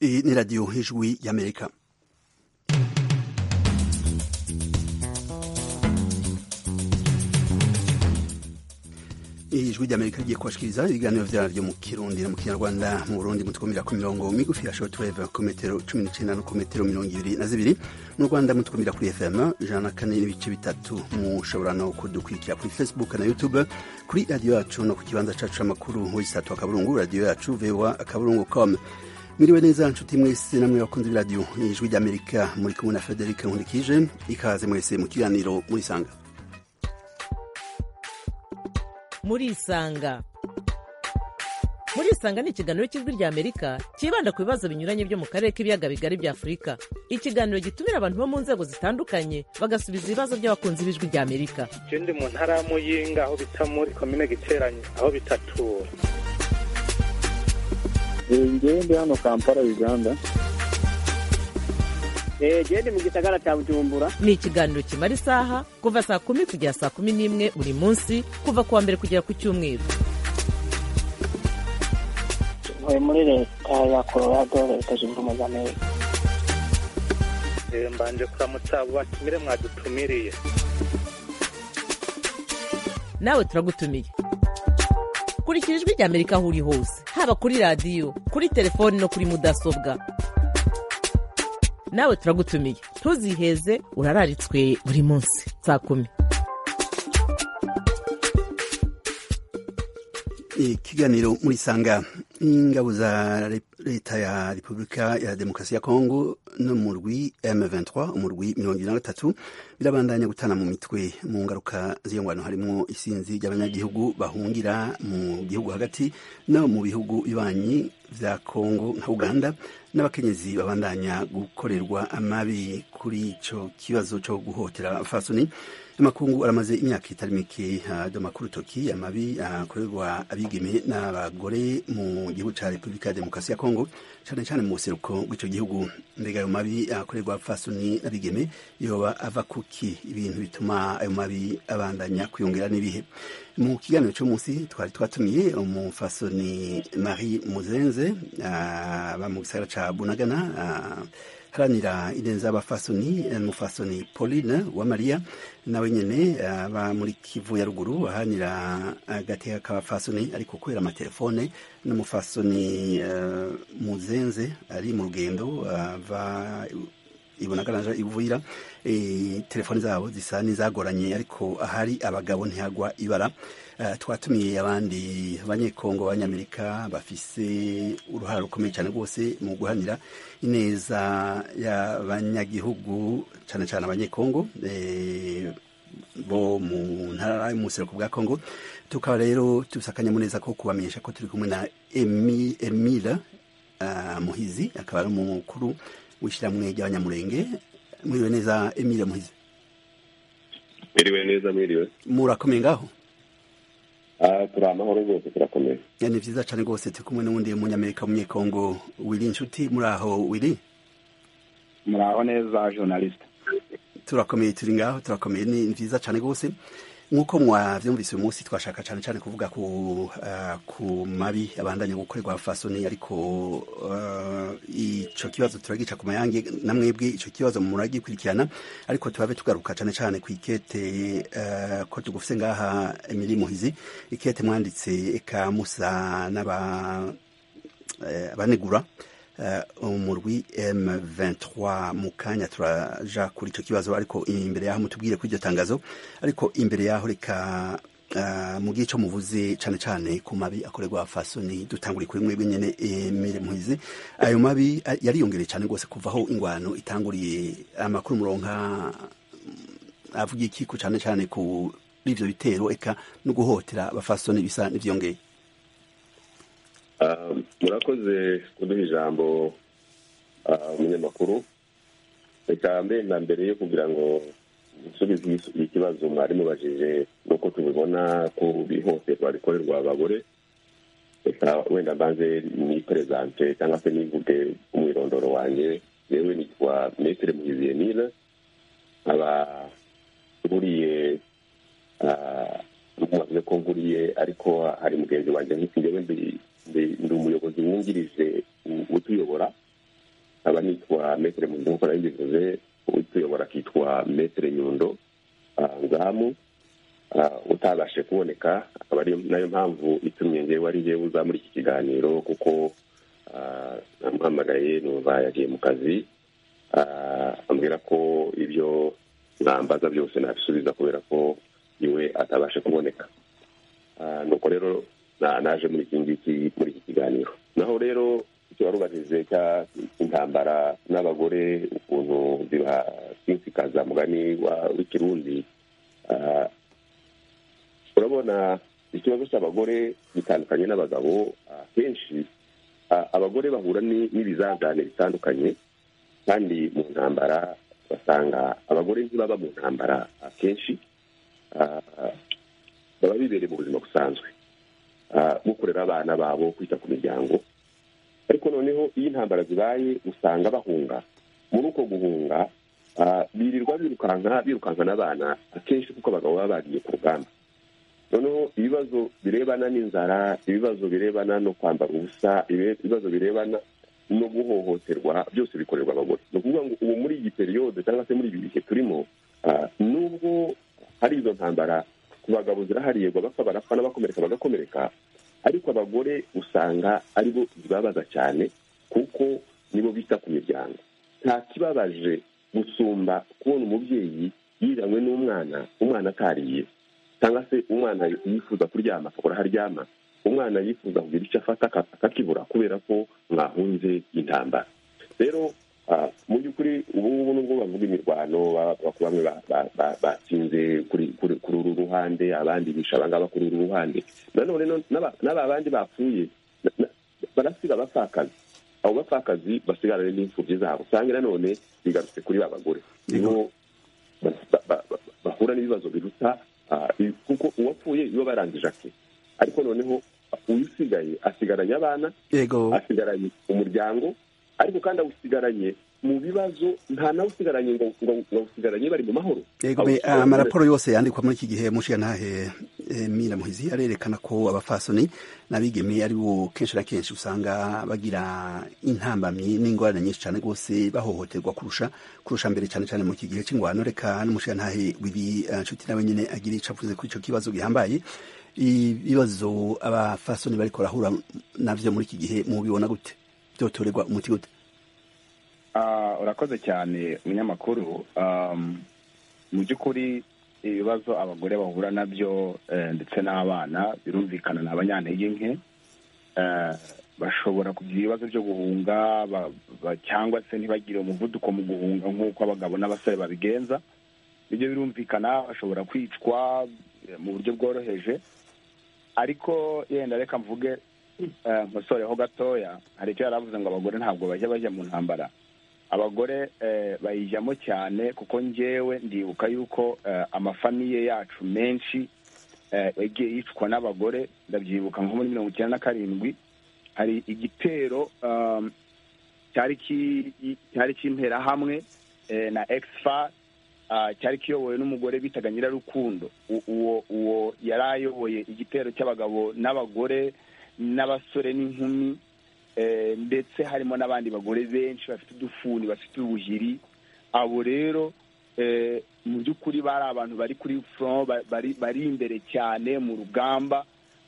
Iyi ni radiyo nk'ijwi y'amerika ijwi ry'amerika rigiye kubashikiriza ibiganiro byaba byo mu kirundi no mu kinyarwanda mu burundi mutukumira ku mirongo migufi ya shortwave ku metero cumi n'icyenda no ku metero mirongo ibiri na zibiri mu rwanda mutukumira kuri fm ijana na kane n'ibice bitatu mushobora no kudukurikira kuri facebook na youtube kuri radiyo yacu no ku kibanza cyacu cy'amakuru w'isatu akaburungu radiyo yacu voa akaburungu com mwiriwe neza nshuti mwese namwe bakunze b'iradiyo ni ijwi ry'amerika muri kumwe na frederic nkundikije ikaze mwese mu kiganiro murisanga murisanga murisanga ni ikiganiro cy'ijwi ry'amerika cyibanda ku bibazo binyuranye byo mu karere k'ibiyaga bigari bya afurika ikiganiro gitumira abantu bo mu nzego zitandukanye bagasubiza ibibazo by'abakunzi b'ijwi ry'amerika ikindi mu ntara ya muyinga aho bita muri komine giteranye aho bitatura ngende hano kampala uganda gende mu gisagara cya bujumbura ni ikiganiro kimara isaha kuva saa kumi kugera saa kumi n'imwe buri munsi kuva ku wa mbere kugera ku cyumweru ntuye muri leta ya colorado leta zunze ubumwe za amerika mbanje kuramutsa abo batumire mwadutumiriye nawe turagutumiye kurikira ijwi ry'amerika aho uri hose haba kuri radiyo kuri telefoni no kuri mudasobwa nawe turagutumiye ntuziheze urararitswe buri munsi saa kumi ikiganiro murisanga ingabo za leta ya repubulika ya demokarasi ya kongo n'umurwi m23 umurwi mirongo ibiri na gatatu birabandanya gutana mu mitwe mu ngaruka z'iyo ngwano harimo isinzi ry'abanyagihugu bahungira mu gihugu hagati no mu bihugu bibanyi bya kongo nka uganda n'abakenyezi babandanya gukorerwa amabi kuri icyo kibazo cyo guhotera fasoni amakungu aramaze imyaka itari mike hado amakuru toki amabi akorerwa abigeme n'abagore mu gihugu cya repubulika ya demokarasi ya kongo cyane cyane mu buseruko bw'icyo gihugu mbega ayo mabi akorerwa abapfasoni n'abigeme yoba ava kuki ibintu bituma ayo mabi abandanya kwiyongera n'ibihe mu kiganiro cyo munsi twari twatumiye umufasoni marie muzenze aba mu gisagara cya bunagana haranira ineza y'abafasoni umufasoni pauline wa mariya nawe nyine aba muri kivu ya ruguru ahanira agateka k'abafasoni ari gukorera amatelefone n'umufasoni muzenze ari mu rugendo ava ibonagaraje ivuyira telefoni zabo zisa n'izagoranye ariko ahari abagabo ntihagwa ibara twatumiye abandi banyekongo abanyamerika bafise uruhare rukomeye cyane rwose mu guhanira ineza y'abanyagihugu cyane cyane abanyekongo bo mu ntara y'umuseruko bwa kongo tukaba rero tusakanyamuneza ko kubamenyesha ko turi kumwe na emira muhizi akaba ari umukuru w'ishyirahamwe ry'abanyamurenge mwiriwe neza emile muhize mwiriwe neza mwiriwe murakomeye ngaho turi amahoro rwose turakomeye ni byiza cyane rwose turi kumwe n'uwundi munyamerika w'umunyekongo wiri inshuti muri aho wiri muri aho neza journaliste turakomeye turi ngaho turakomeye ni byiza cyane rwose nk'uko mwabyumvise uyu munsi twashaka cyane cyane kuvuga ku ku mabi abandanya gukorerwa fasoni ariko icyo kibazo turagica ku mayange na mwebwe icyo kibazo muragikurikirana ariko turabe tugaruka cyane cyane ku ikete ko tugufise ngaha emiri muhizi ikete mwanditse eka musa n'abanegura umurwi M23 mu kanya turaja kuri icyo kibazo ariko imbere yaho mutubwire kuri iryo tangazo ariko imbere yaho reka mu gihe cyo muvuze cyane cyane ku mabi akorerwa fasoni dutanguriye kuri mwebwe nyine emire muhizi ayo mabi yariyongereye cyane rwose kuva aho ingwano itanguriye amakuru muronka avuga iki cyane cyane kuri ibyo bitero eka no guhotera abafasoni bisa n'ibyongeye murakoze kuduha ijambo umunyamakuru reka mbere na mbere yo kugira ngo dusubize ikibazo mwari mubajije nk'uko tubibona ko bihohoterwa rikorerwa abagore reka wenda mbanze niperezante cyangwa se nivuge umwirondoro wanjye yewe nitwa metero muhiziye nila nkaba nguriye mwavuze ko nguriye ariko hari mugenzi wanjye nk'iki ngewe ndi ndi umuyobozi wungirije utuyobora nkaba nitwa metere mundo nk'uko nari mbivuze utuyobora akitwa metere nyundo ah, ngamu Ah, utabashe kuboneka akaba ari nayo mpamvu itumye ngewe ari ngewe uza muri iki kiganiro kuko ah, namuhamagaye numva yagiye mu kazi Ah, ambwira ko ibyo mwambaza byose nabisubiza kubera ko iwe atabashe kuboneka Ah, nuko rero na- naje muri iki ngiki muri iki kiganiro naho rero icyo wari ubajije cya intambara n'abagore ukuntu zibasinzikaza mugani wa- w'ikirundi Ah, urabona ikibazo cy'abagore gitandukanye n'abagabo akenshi a- abagore bahura ni- n'ibizazane bitandukanye kandi mu ntambara basanga abagore ntibaba mu ntambara akenshi a- a- baba bibereye mu buzima busanzwe a, gukorera abana babo kwita ku miryango ariko noneho iyo intambara zibaye usanga bahunga muri uko guhunga a, birirwa birukanka birukanka n'abana akenshi kuko abagabo baba bagiye ku rugamba noneho ibibazo birebana n'inzara ibibazo birebana no kwambara ubusa ibe- ibibazo birebana no guhohoterwa byose bikorerwa abagore ni ukuvuga ngo ubu muri iyi periyode cyangwa se muri ibi bihe turimo ah, nubwo hari izo ntambara ku bagabo zirahariyerwa bapfa barapfa n'abakomereka bagakomereka ariko abagore usanga aribo zibabaza cyane kuko nibo bita ku miryango nta kibabaje gusumba kubona umubyeyi yiranywe n'umwana umwana atariye cyangwa se umwana yifuza kuryama akabura aho aryama umwana yifuza kugira icyo afata aka- akakibura kubera ko mwahunze intambara rero ah, mu by'ukuri ubu ngubu nubwo bavuga imirwano ba- ba- bamwe ba- ba- ba- batsinze kuri kuri- kuri uru ruhande abandi bisha abangaba kuri uru ruhande nanone no- n'aba n'aba bandi bapfuye na- na- barasiga abapfakazi abo bapfakazi basigarane n'imfubyi zabo usanga nanone bigarutse kuri ba bagore nibo ba- ba- ba- ba- bahura n'ibibazo biruta ah, i- kuko uwapfuye iyo barangije ake ariko noneho uyisigaye asigaranye abana yego asigaranye umuryango ariko kandi awusigaranye mu bibazo nta nawe usigaranye ngo ngo ngo awusigaranye bari mu mahoro yego me- Awusigaranye- ah, amaraporo yose yandikwa muri iki gihe mushyantahe mira muhizi arerekana ko abafasoni n'abigeme ari bo kenshi na kenshi usanga bagira intambamyi n'ingorane nyinshi cyane rwose bahohoterwa kurusha kurusha mbere cyane cyane mu iki gihe cy'ingwano reka n'umushiyantahe wibi ah, nshuti nawe nyine agira icyo avuze kuri icyo kibazo gihambaye ibibazo abafasoni bariko barahura navyo muri iki gihe mubibona gute byotorerwa umuti gute Ah, urakoze cyane umunyamakuru Um, mu by'ukuri ibibazo abagore bahura nabyo eh, ndetse n'abana birumvikana ni abanyantege nke Eh, bashobora kugira ibibazo byo guhunga ba- ba- cyangwa se ntibagire umuvuduko mu guhunga nk'uko abagabo n'abasore babigenza ibyo birumvikana bashobora kwicwa eh, mu buryo bworoheje ariko yenda reka mvuge eh, nkosoreho gatoya hari icyo yari avuze ngo abagore ntabwo bajya bajya mu ntambara abagore eh, bayijyamo cyane kuko njyewe ndibuka yuko eh, amafamiye yacu menshi eh, yagiye yicwa n'abagore ndabyibuka nko muri mirongo icyenda na karindwi hari igitero um, cyari ki- cyari cy'interahamwe eh, na exfa ah, cyari kiyobowe n'umugore bitaga nyirarukundo U- uwo uwo yari ayoboye igitero cy'abagabo n'abagore n'abasore n'inkumi Eh, ndetse harimo n'abandi bagore benshi bafite udufuni bafite ubuhiri abo rero eh, mu by'ukuri bari abantu bari kuri front ba- bari bari imbere cyane mu rugamba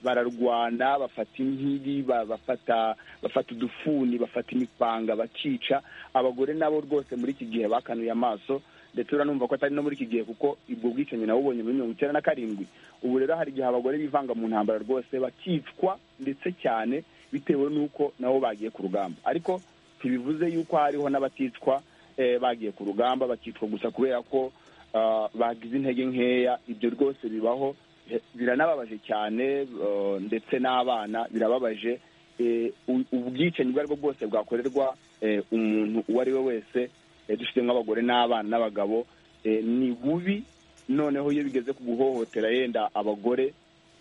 bararwana bafata inkiri ba- bafata bafata udufuni bafata imipanga bakica abagore nabo rwose muri iki gihe bakanuye amaso ndetse uranumva ko atari no muri iki gihe kuko ubwo bwicanyi nabubonye muri mirongo icyenda na karindwi ubu rero hari igihe abagore bivanga mu ntambara rwose bakicwa ndetse cyane bitewe n'uko nabo bagiye ku rugamba ariko ntibivuze yuko hariho n'abaticwa eh, bagiye ku rugamba bakicwa gusa kubera ko ah, bagize intege nkeya ibyo rwose bibaho eh, biranababaje cyane eh, ndetse n'abana birababaje eh, u- ubwicanyi ubwo ari bwo bwose bwakorerwa eh, umuntu uwo ari we wese eh, dufite nk'abagore n'abana n'abagabo eh, ni bubi noneho iyo bigeze ku guhohotera yenda abagore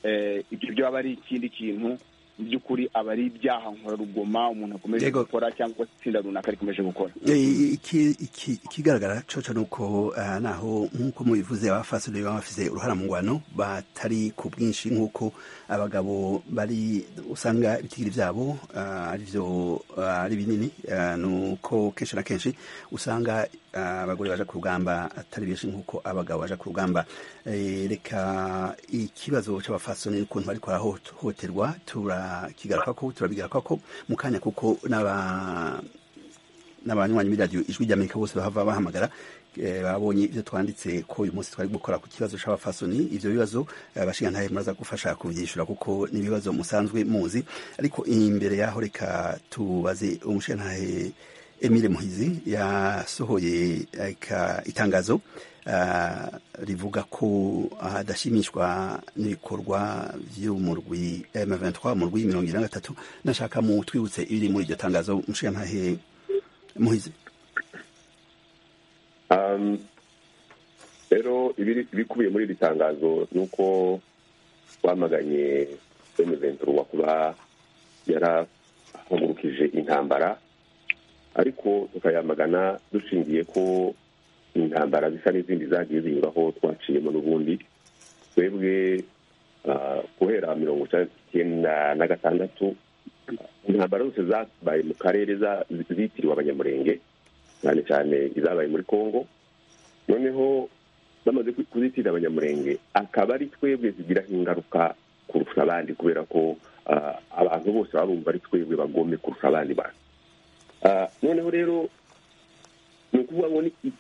eh, ibyo byaba ari ikindi kintu mu by'ukuri aba ari ibyaha nkorarugoma umuntu akomeje Yego. gukora cyangwa itsinda runaka rikomeje gukora Eh, iki- iki- ikigaragara coco ni uko eh, naho nk'uko mubivuze abafasoni baba bafise uruhara mu ngwano batari ku bwinshi nk'uko abagabo bari usanga ibitigiri vyabo eh, ari vyo eh, ari binini eh, nuko kenshi na kenshi usanga eh, abagore baja ku rugamba atari benshi nk'uko abagabo baja ku rugamba Eh, reka ikibazo c'abafasoni n'ukuntu bariko barahohoterwa turakigarukako turabigarukako mu kanya kuko n'aba n'abanywanyi b'iradiyo ijwi ry'amerika bose bahava bahamagara eh, babonye ibyo twanditse ko uyu munsi twari gukora ku kibazo c'abafasoni ivyo bibazo eh, bashinga ntahe muraza gufasha kuvyishura kuko ni ibibazo musanzwe muzi ariko imbere yaho reka tubaze umushinga ntahe Emile Muhizi yasohoye aka itangazo ah, rivuga ko adashimishwa n'ibikorwa vy'umurwi M23 umurwi mirongo ine na gatatu nashaka mu twibutse ibiri muri iryo tangazo mushinga ntahe muhizi Um, rero ibiri- ibikubiye muri iri tangazo ni uko bamaganye emuventuro kuba yarahagurukije intambara ariko tukayamagana dushingiye ko intambara zisa n'izindi zagiye zinyuraho twaciyemo n'ubundi twebwe ah, guhera mirongo icyenda na gatandatu intambara zose zabaye mu karere za- zitiriwe abanyamurenge cyane cyane izabaye muri congo noneho bamaze ku- kuzitira abanyamurenge akaba ari twebwe zigiraho ingaruka kurusha abandi kubera ko ah, abantu bose baba bumva ari twebwe bagombe kurusha abandi bantu Ah, noneho rero ni ukuvuga ngo ni i-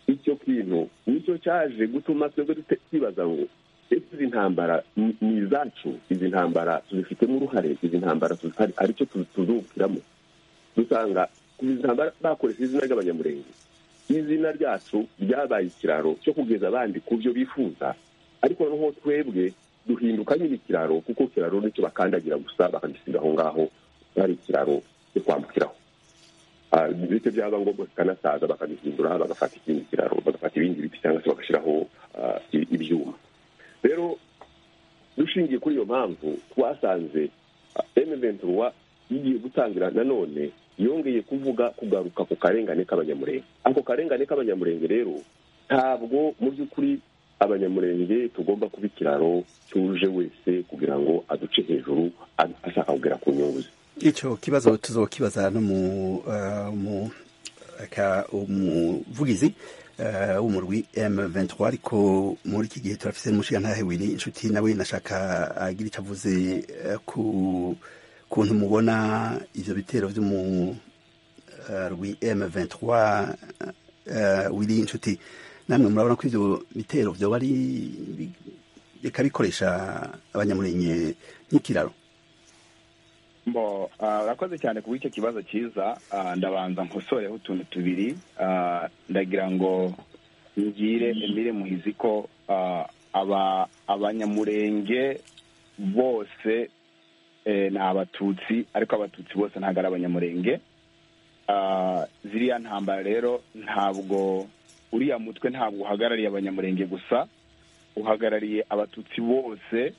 icyo kintu nicyo cyaje gutuma twebwe dute- twibaza ngo ese izi ntambara ni ni izacu izi ntambara tuzifitemo uruhare izi ntambara tuzi- hari- hari icyo tu- tuzungukiramo dusanga intambara bakoresha izina ry'abanyamurenge izina ryacu ryabaye ikiraro cyo kugeza abandi ku byo bifuza ariko noneho twebwe duhinduka nyine ikiraro kuko ikiraro nicyo bakandagira gusa bakagisiga aho ngaho ari ikiraro cyo kwambukiraho Ah, bityo byaba ngombwa kikanasaza bakagihindura bagafata ikindi kiraro bagafata ibindi biti cyangwa se bagashyiraho ah, i- ibyuma rero dushingiye kuri iyo mpamvu twasanze emeventuwa igiye gutangira nanone yongeye kuvuga kugaruka ku karengane k'abanyamurenge ako karengane k'abanyamurenge rero ntabwo mu by'ukuri abanyamurenge tugomba kuba ikiraro cyuje wese kugira ngo aduce hejuru a- ashaka kugera ku nyungu ze ico kibazo tuzokibaza no mu ah, mu aka umuvugizi ah, w'umurwi M23 ariko muri iki gihe turafise n'umushinga ntahe wiri inshuti nawe nashaka agira ico avuze eh, ku kuntu mubona ivyo bitero by'umurwi M23 eh, wiri inshuti namwe murabona ko ivyo bitero vyoba ari bikabikoresha abanyamurenge nk'ikiraro Mbo, ah, urakoze cyane ku bw'icyo kibazo cyiza Ah, ndabanza nkosoreho utuntu tubiri Ah, ndagira ngo ngire emire muhizi ko ah, aba abanyamurenge bose eh, ni abatutsi ariko abatutsi bose ntabwo ari abanyamurenge Ah, ziriya ntambara rero ntabwo uriya mutwe ntabwo uhagarariye abanyamurenge gusa uhagarariye abatutsi bose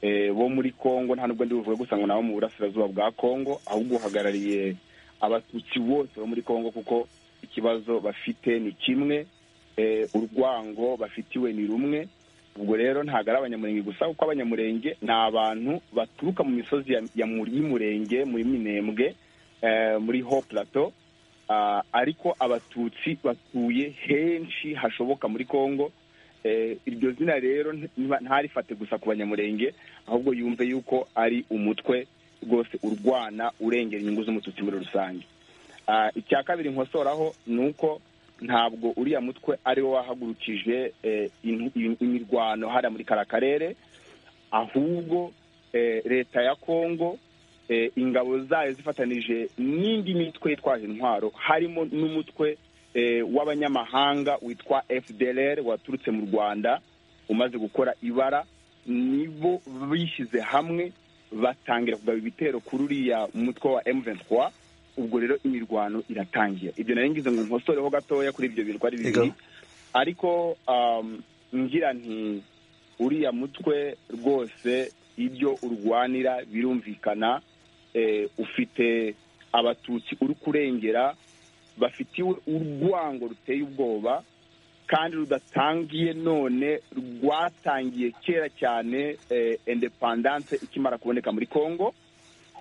eh, bo muri Kongo nta nubwo ndi buvuge gusa ngo nabo mu burasirazuba bwa Kongo ahubwo uhagarariye abatutsi bose bo muri Kongo kuko ikibazo bafite ni kimwe eh, urwango bafitiwe ni rumwe ubwo rero ntabwo ari abanyamurenge gusa kuko abanyamurenge ni abantu baturuka mu misozi ya- ya mu- y'umurenge muri minembwe eh, muri ho plateau Ah, ariko abatutsi batuye henshi hashoboka muri kongo Eh, iryo zina rero ntiba- ntarifate gusa ku banyamurenge ahubwo yumve yuko ari umutwe rwose urwana urengera inyungu z'umututsi muri rusange Ah, icya kabiri nkosoraho ni uko ntabwo uriya mutwe ari wo wahagurukije eh, in- in- imirwano hariya muri kara karere ahubwo eh, leta ya kongo eh, ingabo zayo zifatanije n'indi mitwe yitwaje intwaro harimo n'umutwe eh, w'abanyamahanga witwa fdlr waturutse mu rwanda umaze gukora ibara nibo bishyize hamwe batangira kugaba ibitero kuri uriya mutwe wa m23 ubwo rero imirwano iratangira ibyo nari ngize ngo nkosoreho gatoya kuri ibyo birwa ari bibiri Ego. ariko um, ngira nti uriya mutwe rwose ibyo urwanira birumvikana eh, ufite abatutsi uri kurengera bafitiwe urwango ruteye ubwoba kandi rudatangiye none rwatangiye kera cyane eh, independance ikimara kuboneka muri congo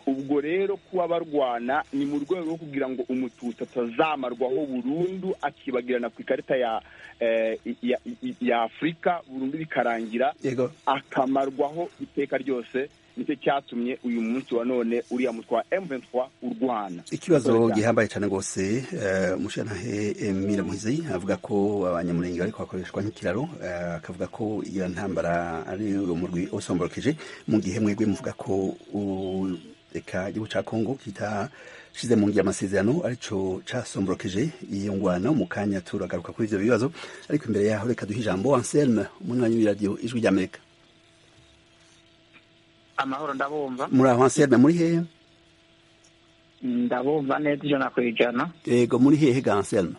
ubwo rero kuba barwana ni mu rwego rwo kugira ngo umututsi atazamarwaho burundu akibagirana ku ikarita ya eh, ya, ya- ya afurika burundu bikarangira yego akamarwaho iteka ryose nicyo cyatumye uyu munsi wa none uriya mutwa wa M23 urwana ikibazo Urwana. gihambaye cyane rwose eh, umushantahe Emile Muhizi avuga ko abanyamurenge bariko bakoreshwa nk'ikiraro eh, akavuga ko iyo ntambara ari urumuri usombokeje mu gihe mwebwe muvuga ko u- reka igihugu cya kongo kitashyize mu ngiro amasezerano aricyo casomborokeje iyo ngwano mu kanya turagaruka kuri ibyo bibazo ariko imbere yaho reka duhe ijambo anselme umunywanyi w'iradiyo ijwi ry'amerika amahoro ndabumva muri aho anselme muri hehe ndabumva neza ijana ku ijana yego muri hehe ga anselme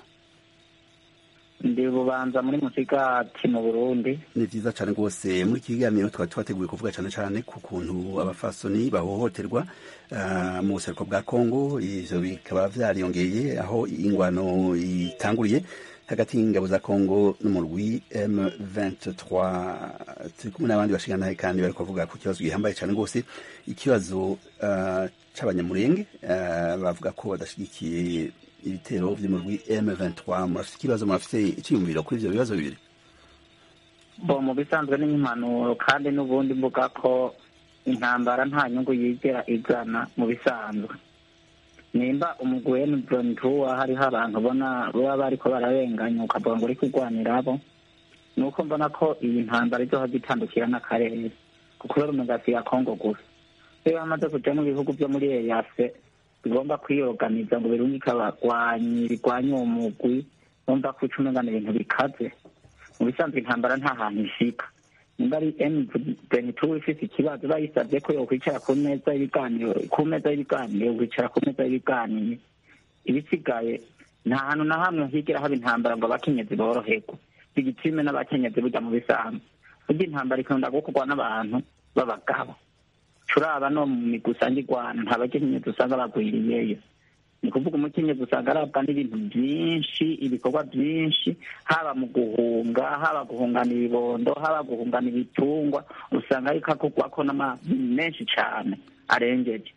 ndi bubanza muri musigati mu burundi ni vyiza cane rwose muri iki kiganiro twari twateguye kuvuga cane cane ku kuntu abafasoni bahohoterwa ah, mu buseruko bwa kongo ivyo bikaba vyariyongeye aho ingwano itanguriye hagati y'ingabo za kongo n'umurwi m23 turi kumwe n'abandi bashinganaye kandi bari kuvuga ku kibazo gihambaye cane rwose ikibazo ah, c'abanyamurenge ah, bavuga ko badashigikiye ibitero vy'umurwi m23 murafise ikibazo murafise iciyumviro kuri ivyo bibazo bibiri bo mu bisanzwe ni nk'impanuro kandi n'ubundi mvuga ko intambara nta nyungu yigera igana mu bisanzwe nimba umugwi wa M23 hariho abantu ubona baba bariko bararenganya ukavuga ngo uri kurwanira abo ni uko mbona ko iyi ntambara izohava itandukira n'akarere kuko rero umugasi ya kongo gusa iyo bamaze kuja mu bihugu vyo muri eyase bigomba kwiyoganiza ngo birundi kabagwanyi birwanye uwo mugwi bumva ko uca umengana ibintu bikaze mu bisanzwe intambara nta hantu ishika nimba ari M23 ifite ikibazo bayisabye ko yokwicara ku meza y'ibiganiro ku meza y'ibiganiro kwicara ku meza y'ibiganiro ibisigaye nta hantu na hamwe higera haba intambara ngo abakenyezi boroherwe igitsime n'abakenyezi burya mu bisanzwe burya intambara ikunda gukorwa n'abantu b'abagabo turaba no mu migwi usanga igwana nta bakenyezi usanga bagwiriyeyo ni ukuvuga umukenyezi usanga arabwa n'ibintu byinshi ibikorwa byinshi haba mu guhunga haba guhungana ibibondo haba guhungana ibitungwa usanga ariko akugwako n'amazi menshi cyane arengeje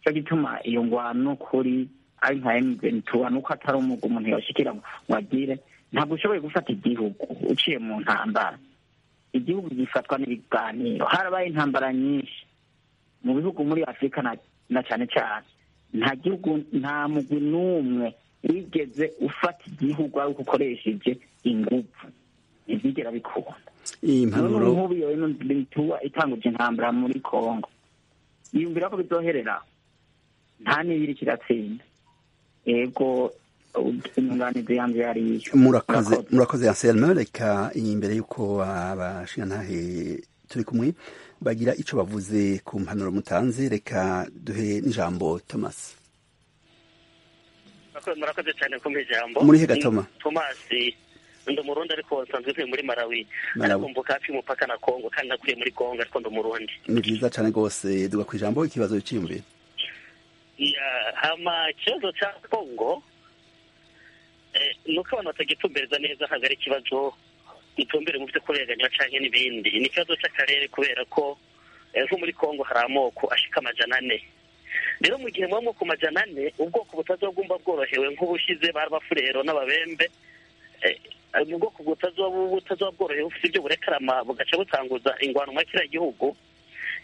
cyo gituma iyo ngwano kuri ari nka emutiyeni nuko atari umugwi umuntu yoshikira ngo agire ntabwo ushoboye gufata igihugu uciye mu ntambara igihugu gifatwa n'ibiganiro harabaye intambara nyinshi mu bihugu muri afurika na- na cyane cyane nta gihugu nta mugwi n'umwe wigeze ufata igihugu ari uko ukoresheje ingufu ntibyigera bikunda iyi none mpanuro nk'ubu iyo mituwa itanguje intambara muri kongo yiyumvira ko bizoherera nta n'ibiri kiratsinda yego inyunganizi yanjye yariyo murakoze murakoze anselme reka imbere y'uko abashingantahe turi kumwe bagira ico bavuze ku mpanuro mutanze reka duhe n'ijambo thomas Murakoze- murakoze cyane kumpa ijambo Muri he gatoma? Ni tomasi ndi umurundi ariko nsanzwe ntuye muri malawi Malawi. ariko mvuka hafi y'umupaka na kongo kandi nakuriye muri kongo ariko ndi umurundi ni vyiza cane rwose duga ku ijambo ikibazo ciyumvire Ya, hama ikibazo cya kongo eh, ni uko abantu batagitumbereza neza ntabwo ari ikibazo gitumbere mu byo kurenganya cyangwa n'ibindi ni ikibazo cy'akarere kubera ko eh, nko muri kongo hari amoko ashika amajana ane rero mu gihe muba ku majana ane ubwoko butazobwumva bworohewe nk'ubushize bari abafurero n'ababembe eh, mu bwoko butazoba butazoba bworohewe bufite ibyo burekarama bugaca butanguza ingwano muri kiriya gihugu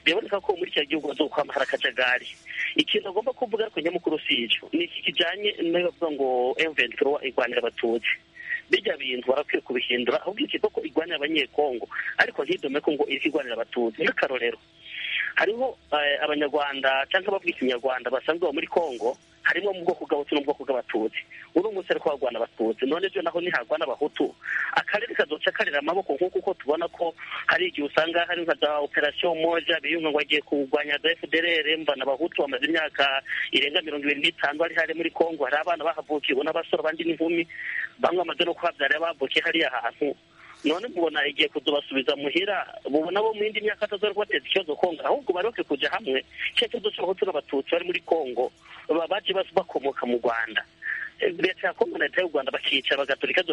biraboneka ko muri kiriya gihugu bazokwamba hari akajagari ikintu agomba kuvuga ariko nyamukuru si icyo ni iki kijyanye n'abavuga ngo emuventuro irwanira abatutsi bijya bintu barakwiye kubihindura ahubwo ikigo ko irwanira abanyekongo ariko ntidome ko ngo iri irwanira abatutsi nk'akarorero hariho eh, abanyarwanda cyangwa abavuga ikinyarwanda basanzwe baba muri kongo harimo mu bwoko bw'abahutu n'ubwoko bw'abatutsi urumutse ariko barwana abatutsi none byo naho ntiharwana abahutu akarere kazoca karera amaboko nk'uko uko tubona ko hari igihe usanga hari nka za operasiyo moja biyunga ngo agiye kurwanya za fdrr mva n'abahutu bamaze imyaka irenga mirongo ibiri n'itanu bari hari muri kongo hari abana bahavukiwe n'abasore abandi n'inkumi bamwe bamaze no kuhabyara bavukiye hariya hantu none mubona igihe kudubasubiza muhira mubona bo mu yindi myaka atazora kubateza ikibazo kongo ahubwo bareke kujya hamwe cya kibazo cy'abahutu n'abatutsi bari muri kongo baje bakomoka mu rwanda leta ya kongo na leta y'u rwanda bakica bagatorika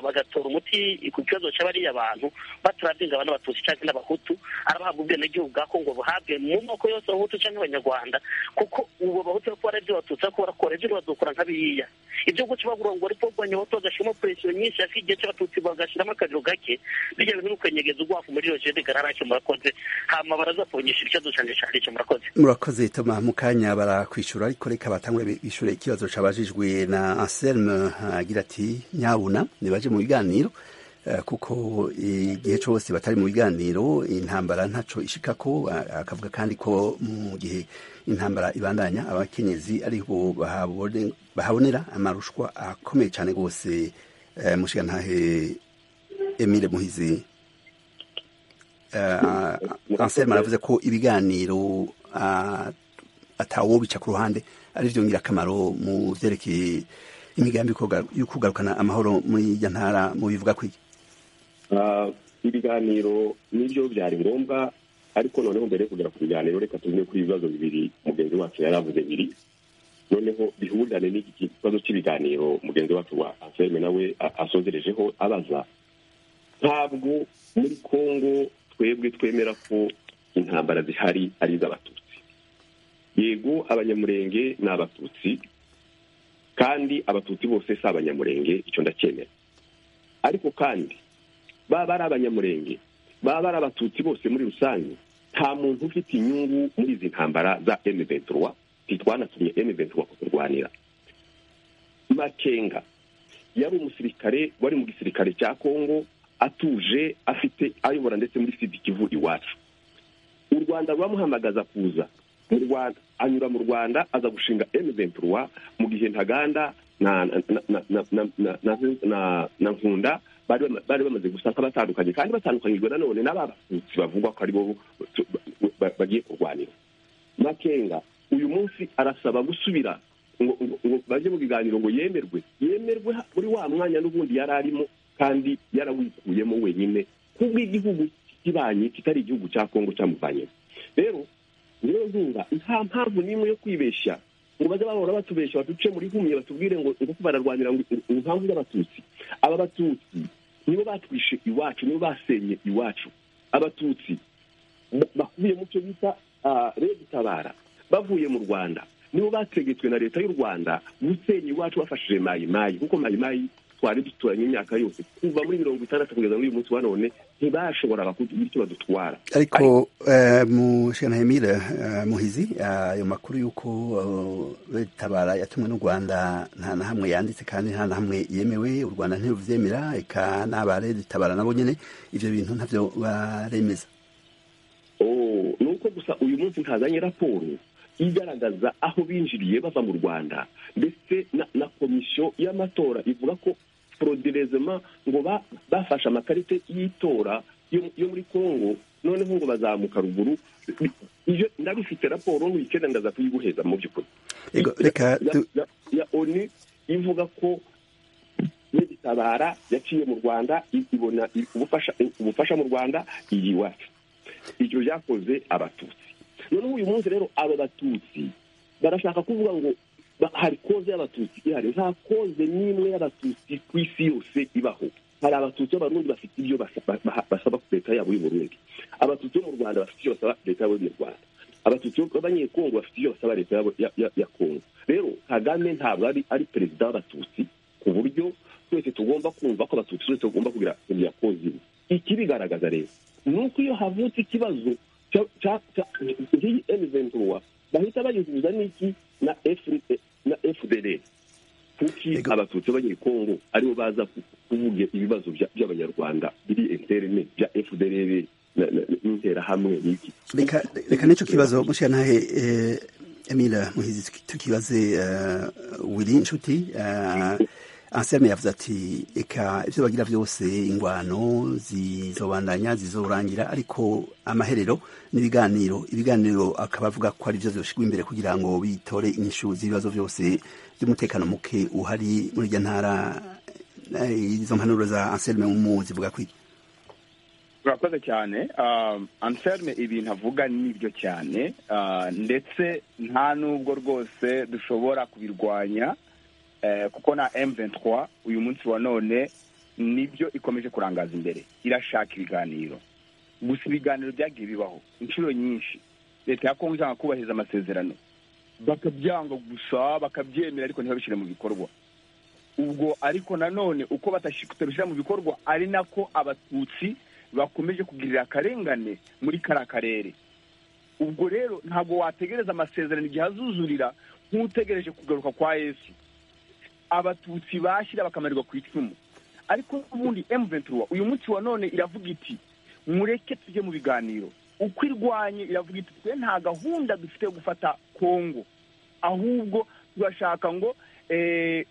bagatora umuti ku kibazo cy'abariya abantu batarabyinga abantu batutsi cyangwa n'abahutu arabahabwa ubwenegihugu bwa kongo buhabwe mu moko yose abahutu cyangwa abanyarwanda kuko ubu abahutu bari kubara ibyo batutsi ariko barakora ibyo badukora nk'abiriya ibyo guca bagurangura ariko banyabato bagashyiramo presiyo nyinshi ariko igihe cy'abatutsi bagashyiramo akariro gake bijya bintu bikanyegeza ubwafu muri iyo jede gararake murakoze hama baraza kubunyisha ikibazo cyanjye cyane icyo murakoze murakoze toma mu kanya barakwishyura ariko reka batangwe bishyure ikibazo cyabajijwe na Anselme agira ati nyabuna nibaje mu biganiro eh, kuko igihe cyose batari mu biganiro intambara ntaco ishika ko a- akavuga kandi ko mu gihe intambara ibandanya abakenyezi ariho bahabone- bahabonera amarushwa akomeye cyane rwose eh, mushigantahe Emile Muhizi Eh, Anselme aravuze ko ibiganiro ah, atawobica ku ruhande ari byo ngirakamaro mu byerekeye imigambi yo kugaru- yo kugarukana amahoro muri iyo ntara mu bivuga ku iki Ah, ibiganiro nibyo byari ngombwa ariko noneho mbere yo kugera ku biganiro reka tuvuge kuri ibibazo bibiri mugenzi wacu yari avuze bibiri noneho bihurirane n'iki kibazo cy'ibiganiro mugenzi wacu wa anselme nawe a- asozerejeho abaza ntabwo muri kongo twebwe twemera ko intambara zihari ari iz'abatutsi yego abanyamurenge ni abatutsi kandi abatutsi bose si abanyamurenge icyo ndacyemera ariko kandi baba ari abanyamurenge baba ari abatutsi bose muri rusange nta muntu ufite inyungu muri izi ntambara za M23 ntitwanatumye M23 kuturwanira Makenga yari umusirikare wari mu gisirikare cya Kongo atuje afite ayobora ndetse muri Sud Kivu iwacu u Rwanda ruramuhamagaza kuza mu Rwanda anyura mu Rwanda aza gushinga M23 mu gihe Ntaganda na na na na na na- na- na- na Nkunda bari bama- bari bamaze gusaka batandukanye kandi batandukanyijwe nanone n'ababatutsi bavugwa ko aribo tu- ba- ba- bagiye kurwanira makenga uyu munsi arasaba gusubira ngo ngo ngo bajye mu biganiro ngo yemerwe yemerwe ha- muri wa mwanya n'ubundi yari arimo kandi yarawikuyemo wenyine kubwo igihugu kibanye kitari igihugu cya kongo cyamuvanyemo rero niyo nkunga nta mpamvu n'imwe yo kwibeshya ngo bajye bahora batubeshya baduce muri humye batubwire ngo ngo ko bararwanira ngo ngo impamvu y'abatutsi aba batutsi nibo batwishe iwacu nibo basenye iwacu abatutsi ba- bakubiye mu cyo bita ah, rege tabara bavuye mu rwanda nibo bategetswe na leta y'u rwanda gusenya iwacu bafashije mayimayi kuko mayimayi twari duturanye imyaka yose kuva muri mirongo itandatu kugeza muri uyu munsi wa none ntibashoboraga kugira icyo badutwara ariko eh, mushigantahe Emile eh, Muhizi ah, ayo makuru y'uko betabara yatumwe n'u Rwanda nta na hamwe yanditse kandi nta na hamwe yemewe u Rwanda ntiruvyemera eka n'abaretabara nabo nyene ivyo bintu ntavyo baremeza Oh, ni uko gusa uyu munsi ntazanye raporo igaragaza aho binjiriye bava mu rwanda ndetse na, na komisiyo y'amatora ivuga ko foroderezema ngo ba, bafashe amakarite y'itora yo, yo muri kongo noneho ngo bazamuka ruguru iyo ndabifite raporo nk'icyenda ndaza kuyiguheza mu by'ukuri Ego, reka ya, du- ya, ya onu ivuga ko n'igitabara yaciye mu rwanda i- ibona i- ubufasha ubufasha mu rwanda iyi iwacu ibyo byakoze abatutsi noneho uyu munsi rero abo batutsi barashaka kuvuga ngo ba- hari koze y'abatutsi ihari nta koze n'imwe y'abatutsi ku isi yose ibaho hari abatutsi b'abarundi bafite ibyo basa- ba- ba- basaba ku leta yabo y'u Burundi abatutsi bo mu rwanda bafite ibyo basaba leta yabo y'u rwanda abatutsi b'abanyekongo bafite ibyo basaba leta yabo ya- ya- ya kongo rero kagame ntabwo ari ari perezida w'abatutsi ku buryo twese tugomba kumva ko abatutsi twese tugomba kugira kugira koze imwe ikibigaragaza rero ni uko iyo havutse ikibazo cya- cya- cya- nk'iyi M23 bahita bayisubiza n'iki na FD na FDL kuki Ego. abatutsi b'abanyekongo aribo baza ku- kuvuga ibibazo bya- by'abanyarwanda biri interene bya FDL na- na- n'interahamwe n'iki reka reka n'icyo kibazo mushiyantahe eh, Emile Muhizi tuki- tukibaze eh, Willy Nshuti eh, Anselme yavuze ati eka ibyo bagira byose ingwano zizobandanya zizorangira ariko amaherero n'ibiganiro ibiganiro akaba avuga ko ari byo zibashirwa imbere kugira ngo bitore inyishu z'ibibazo byose by'umutekano muke uhari muri iryo ntara eh, izo mpanuro za Anselme mu zivuga kwiki urakoze cyane anselme ibintu avuga nibyo cyane ndetse nta nubwo rwose dushobora kubirwanya kuko na M23 uyu munsi wa none nibyo ikomeje kurangaza imbere irashaka ibiganiro gusa ibiganiro byagiye bibaho inshuro nyinshi leta ya kongo ishaka kubahiriza amasezerano bakabyanga gusa bakabyemera ariko ntibabishyire mu bikorwa ubwo ariko nanone uko batabishyira mu bikorwa ari nako abatutsi bakomeje kugirira akarengane muri kariya karere ubwo rero ntabwo wategereza amasezerano igihe azuzurira nk'utegereje kugaruka kwa yesu abatutsi bashyira bakamarirwa ku icumu ariko n'ubundi emuventura uyu munsi wa none iravuga iti mureke tujye mu biganiro uko irwanye iravuga iti twe nta gahunda dufite yo gufata kongo ahubwo turashaka ngo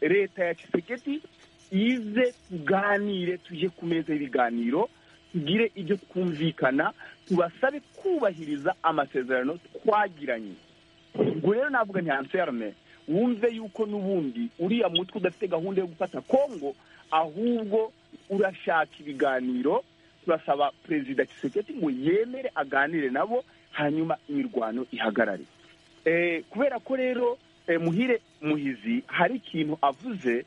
leta ya kiseketi ize tuganire tujye ku meza y'ibiganiro tugire ibyo twumvikana tubasabe kubahiriza amasezerano twagiranye ubwo rero navuga nti anserume wumve yuko n'ubundi uriya mutwe udafite gahunda yo gufata kongo ahubwo urashaka ibiganiro turasaba perezida kiseketi ngo yemere aganire nabo hanyuma imirwano ihagarare kubera ko rero muhire muhizi hari ikintu avuze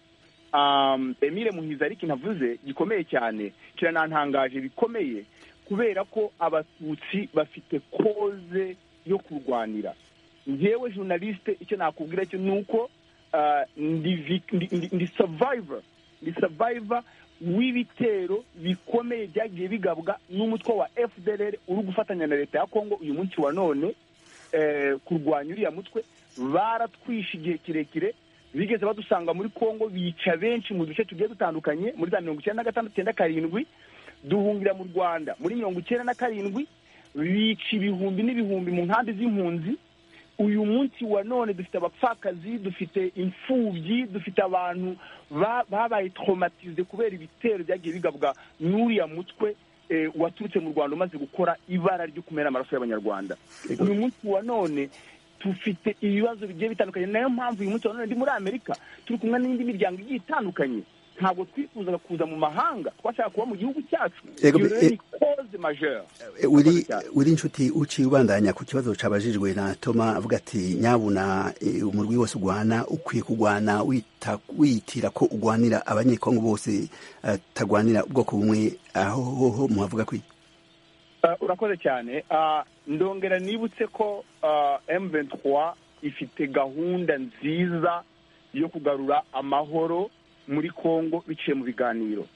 emile muhizi hari ikintu avuze gikomeye cyane kiranantangaje bikomeye kubera ko abatutsi bafite koze yo kurwanira ngewe journaliste icyo nakubwira cyo ni uko ndi survivor ndi survivor w'ibitero bikomeye byagiye bigabwa n'umutwe wa fdr uri gufatanya na leta ya kongo uyu munsi wa none kurwanya uriya mutwe baratwishe igihe kirekire bigeze badusanga muri kongo bica benshi mu duce tugiye dutandukanye muri za mirongo icyenda na gatandatu icyenda karindwi duhungira mu rwanda muri mirongo icyenda na karindwi bica ibihumbi n'ibihumbi mu nkambi z'impunzi uyu munsi wa none dufite abapfakazi dufite imfubyi dufite abantu babaye traumatize kubera ibitero byagiye bigabwa n'uriya mutwe waturutse mu rwanda umaze gukora ibara ryo kumera amaraso y'abanyarwanda uyu munsi wa none dufite ibibazo bigiye bitandukanye nayo mpamvu uyu munsi wa none ndi muri amerika turi kumwe n'indi miryango igiye itandukanye ntabwo twifuzaga kuza mu mahanga twashaka kuba mu gihugu cyacu uri inshuti uciye ubandanya ku kibazo cabajijwe na toma avuga ati nyabuna umurwi wose ugwana ukwiye kugwana witira ko ugwanira abanyekongo bose atagwanira ubwoko bumwe aho hoho muhavuga kwi urakoze cyane ndongera nibutse ko M23 ifite gahunda nziza yo kugarura amahoro muri congo biciye mu biganiro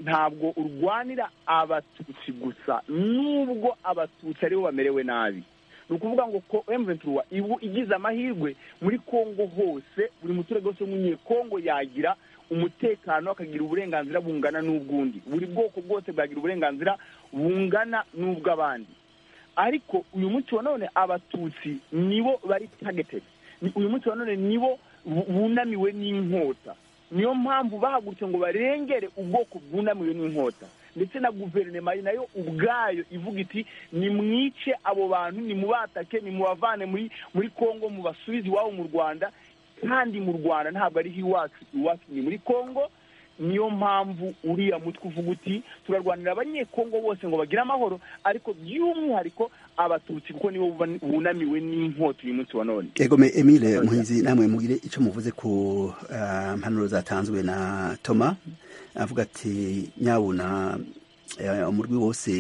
ntabwo urwanira abatutsi gusa nubwo abatutsi aribo bamerewe nabi ni ukuvuga ngo ko emuventura ibu igize amahirwe muri congo hose buri muturage wese w'umunyekongo yagira umutekano akagira uburenganzira bungana n'ubw'undi buri bwoko bwose bwagira uburenganzira bungana n'ubw'abandi ariko uyu munsi wa none abatutsi nibo bari tagetedi uyu munsi wa none nibo bunamiwe n'inkota niyo mpamvu bahagurutse ngo barengere ubwoko bwunamiwe n'inkota ndetse na guverinoma nayo ubwayo ivuga iti nimwice abo bantu nimubatake nimubavane muri muri congo mubasubize iwabo mu rwanda kandi mu rwanda ntabwo ari iwacu iwacu ni muri congo niyo mpamvu uriya mutwe uvuga uti turarwanira abanyekongo bose ngo bagire amahoro ariko by'umwihariko abatutsi kuko nibo bunamiwe n'inkota uyu munsi wa none egome emile muhinzi namwe mugire icyo muvuze ku mpanuro zatanzwe na toma avuga ati nyabuna umurwi wose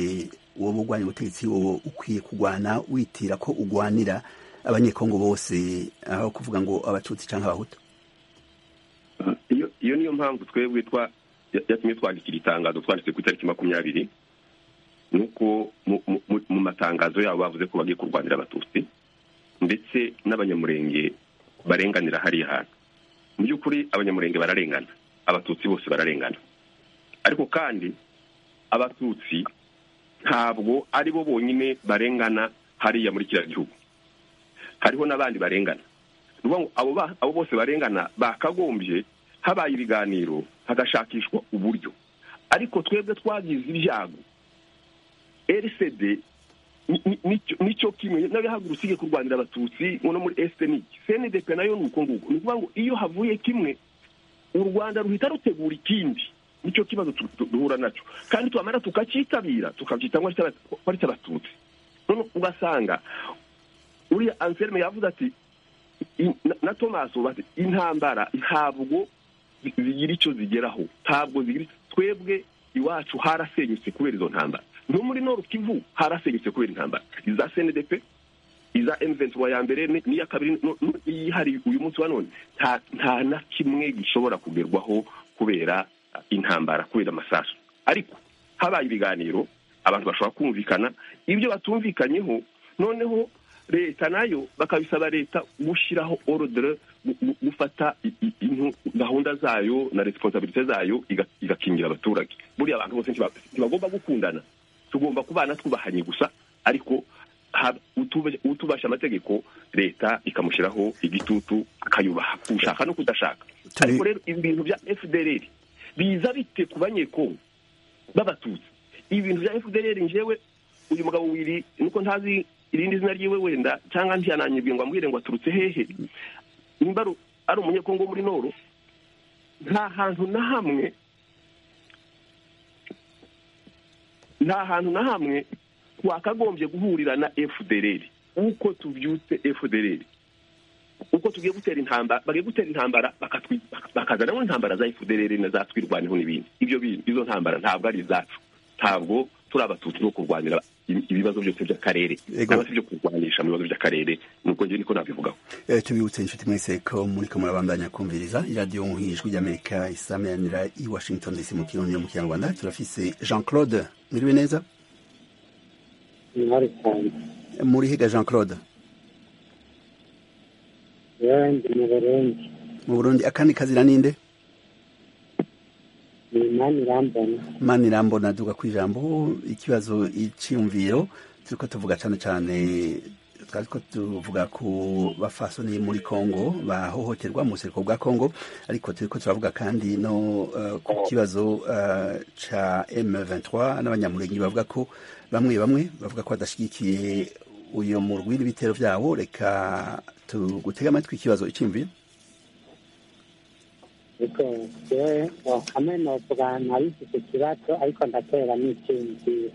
woba urwanya ubutegetsi wowe ukwiye kurwana witira ko urwanira abanyekongo bose aho kuvuga ngo abatutsi cyangwa abahutu iyo niyo mpamvu twebwe yatumye twandikira itangazo twanditse ku itariki makumyabiri ni uko mu matangazo yabo bavuze ko bagiye kurwanira abatutsi ndetse n'abanyamurenge barenganira hariya hantu mu by'ukuri abanyamurenge bararengana abatutsi bose bararengana ariko kandi abatutsi ntabwo ari bo bonyine barengana hariya muri kiriya gihugu hariho n'abandi barengana abo bose barengana bakagombye habaye ibiganiro hagashakishwa uburyo ariko twebwe twagize ibyago rcd nicyo kimwe nawe hagurutse ugiye kurwanira abatutsi no muri esenike cndp nayo ni uko nguko ni ukuvuga ngo iyo havuye kimwe u rwanda ruhita rutegura ikindi nicyo kibazo duhura nacyo kandi twamara tukacyitabira tukabyita ko ari cy'abatutsi none ugasanga uriya anselme yavuze ati na tomasi bati intambara ntabwo zigira icyo zigeraho ntabwo zigira twebwe iwacu harasenyutse kubera izo ntambara no muri noru kivu harasenyutse kubera intambara iza cndp iza emuventi ya mbere n'iya kabiri n'iyihariye uyu munsi wa none nta na kimwe gishobora kugerwaho kubera intambara kubera amasasu ariko habaye ibiganiro abantu bashobora kumvikana ibyo batumvikanyeho noneho leta nayo bakabisaba leta gushyiraho orudire gufata gahunda zayo na resiponsabirite zayo igakingira abaturage buriya abantu bose ntibagomba gukundana tugomba kubana twubahanye gusa ariko utubasha amategeko leta ikamushyiraho igitutu akayubaha ushaka no kudashaka ariko rero ibintu bya fdr biza bite ku banyekongo b'abatutsi ibintu bya fdr njewe uyu mugabo wiri nuko ntazi irindi zina ryiwe wenda cyangwa ntiyananyibwe ngo amubwire ngo aturutse hehe nimba ari umunyekongo muri noro nta hantu na hamwe nta hantu na hamwe twakagombye guhurira na fdr uko tubyutse fdr uko tugiye gutera intambara bagiye gutera intambara bakazanamo intambara za fdr na za twirwaneho n'ibindi ibyo bintu izo ntambara ntabwo ari izacu ntabwo turi abatutsi no kurwanira ibibazo byose by'akarere cyangwa se byo kurwanisha mu bibazo by'akarere nuko njye niko nabivugaho tubibutse inshuti mwese ko muri ko murabandanya kumviriza iradiyo nk'ijwi ry'amerika isameranira i washington dc mu kirundi no mu kinyarwanda turafise jean claude mwiriwe neza ntari cyane murihiga jean claude yandi mu burundi mu burundi akandi kazina ninde ni mani irambona mani irambona duga ku ijambo ikibazo icyiyumviro turiko tuvuga cyane cyane twariko tuvuga ku bafasoni muri kongo bahohoterwa mu buseruko bwa kongo ariko turiko turavuga kandi no uh, ku kibazo uh, ca m23 n'abanyamurenge bavuga ko bamwe bamwe bavuga ko badashyigikiye uyo murwi n'ibitero vyawo reka tugutega amatwi ikibazo icyiyumviro ariko jewe wakame novuga ntabizi icyo kibazo ariko ndakorera n'icyiyumviro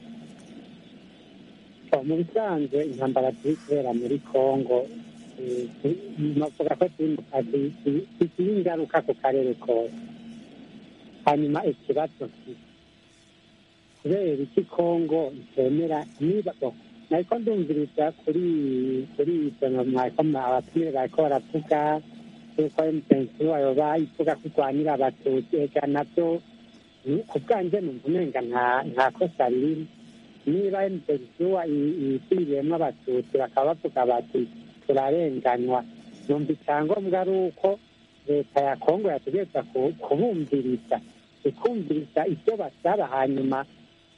mu bisanzwe intambara turi kubera muri kongo novuga ko turi mu kazi zigira ingaruka ku karere kose hanyuma ikibazo kubera iki kongo itemera niba nariko ndumviriza kuri kuri ibyo mwariko abatumire bariko baravuga yuko emupensi wayo bayivuga ko urwanira abatutsi ega nabyo ku bwanjye numva umenga nta kosa ririmo niba emupensi wa yisiriyemo abatutsi bakaba bavuga bati turarenganywa numva icyangombwa ari uko leta ya kongo yategereza kubumviriza ikumviriza ibyo basaba hanyuma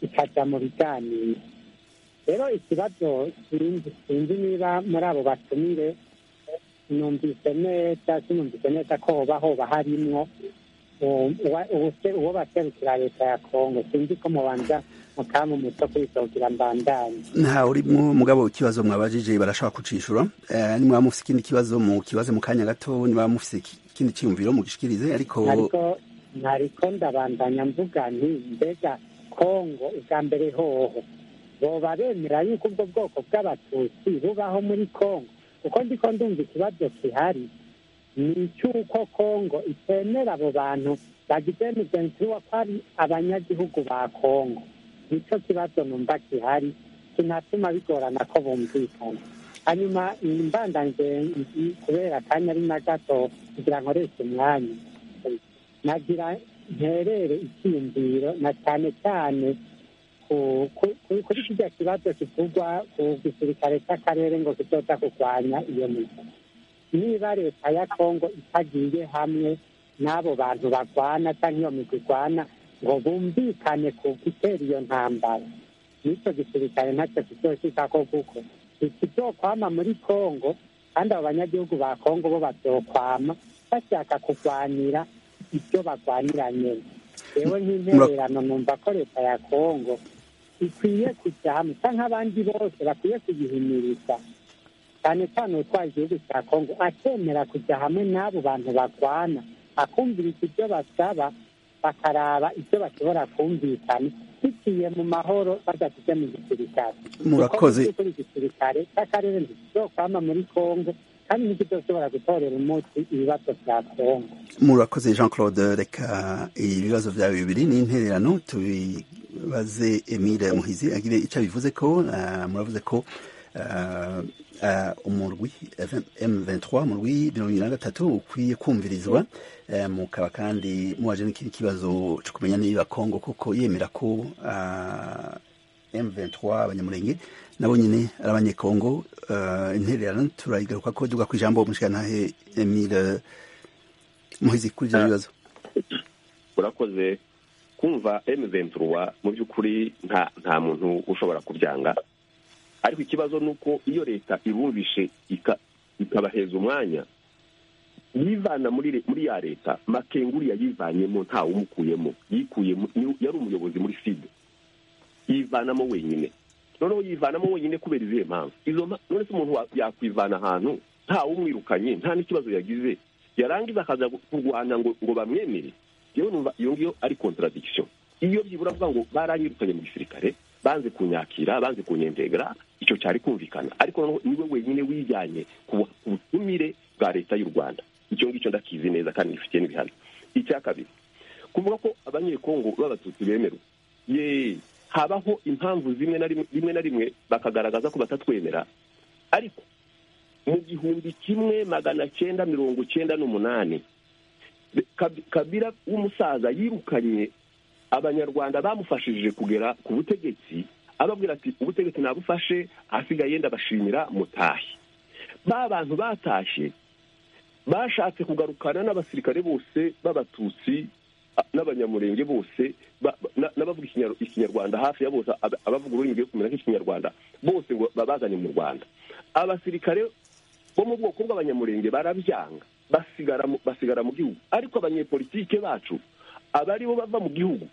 ikajya mu biganiro rero ikibazo sinzi niba muri abo batumire numvise neza sinumvise neza ko hoba hoba harimwo uwo baserukira leta ya kongo sinzi ko mubanza mukamu muto kwisohokera mbandanye nta urimo mugabo ikibazo mwabajije barashobora kucishura nimwaba mufise ikindi kibazo mu kibazo mu kanya gato nimwaba mufise ikindi cyiyumviro mugishikirize ariko ntariko ndabandanya mvuga nti mbega kongo ubwa mbere hoho boba bemera yuko ubwo bwoko bw'abatutsi bubaho muri kongo kuko ndiko ndumva ikibazo kihari ni icy'uko kongo itemera abo bantu bagize mugenzi wa ko ari abanyagihugu ba kongo nicyo kibazo numva gihari kinatuma bigorana ko bumvikana hanyuma imbandanje kubera akanya ari na gato kugira nkoreshe umwanya nagira nterere icyiyumviro na cyane cyane kuri kijya kibazo kivugwa ku gisirikare cy'akarere ngo kizoza kurwanya iyo mizi niba leta ya kongo itagiye hamwe n'abo bantu barwana cyangwa iyo mizi irwana ngo bumvikane ku gutera iyo ntambara n'icyo gisirikare ntacyo kizoshyiza ko kuko ikizokwama muri kongo kandi abo banyagihugu ba kongo bo bazokwama bashaka kurwanira ibyo barwanira nyine rero nk'intererano numva ko leta ya kongo ikwiye kujya hamwe isa nk'abandi bose bakwiye kuyihimiriza cyane cyane utwaye igihugu cya kongo akemera kujya hamwe n'abo bantu barwana akumviriza ibyo basaba bakaraba ibyo bashobora kumvikana biciye mu mahoro badasize mu gisirikare Murakoze. Kuko mu by'ukuri igisirikare cy'akarere ntikizokwama muri kongo kandi ntikizoshobora gutorera umuti ibibazo bya kongo murakoze jean claude reka ibibazo byawe bibiri n'intererano tubibaze emile muhizi agire icyo abivuze ko ah, muravuze ko ah, ah, umurwi m23 umurwi mirongo irindwi na gatatu ukwiye kumvirizwa eh, mukaba kandi muwaje n'ikindi kibazo cyo kumenya niba kongo kuko yemera ko ah, M23 abanyamurenge nabo nyine ari abanyekongo eh, intererano turayigaruka ko duga ku ijambo umushikantahe Emile muhizi kuri ibyo bibazo urakoze kumva emuventuruwa mu by'ukuri nta nta muntu ushobora kubyanga ariko ikibazo ni uko iyo leta ibumvishe ika- ikabaheza umwanya yivana muri re- muri ya leta makenguri yayivanyemo ntawe umukuyemo yikuyemo ni- yari umuyobozi muri sida yivanamo wenyine noneho yivanamo wenyine kubera izihe mpamvu izo mpa- none se umuntu wa- yakwivana ahantu ntawe umwirukanye nta n'ikibazo yagize yarangiza akaza gu- kurwana ngo ngo bamwemere yewe numva iyo ngiyo ari contradiction iyo byibura avuga ngo baranyirukanye mu gisirikare banze kunyakira banze kunyendegera icyo cyari kumvikana ariko noneho niwe wenyine wijyanye ku bu- ku butumire bwa leta y'u rwanda icyo ngicyo ndakizi neza kandi ngifitiye n'ibihano icya kabiri kuvuga ko abanyekongo b'abatutsi bemerwa ye habaho impamvu zimwe na rimwe rimwe na rimwe bakagaragaza ko batatwemera ariko mu gihumbi kimwe magana cyenda mirongo cyenda n'umunani Kab- kabira w'umusaza yirukanye abanyarwanda bamufashije kugera ku butegetsi ababwira ati ubutegetsi nabufashe asigaye ndabashimira mutahe ba bantu batashye bashatse kugarukana n'abasirikare bose b'abatutsi a- n'abanyamurenge bose ba- ba- na- n'abavuga Ikinyar- ikinyarwanda hafi ya bose ab- abavuga ururimi rwo kumera nk'ikinyarwanda bose ngo babazane mu rwanda abasirikare bo mu bwoko bw'abanyamurenge barabyanga basigara mu- basigara mu gihugu ariko abanyepolitike bacu abari bo bava mu gihugu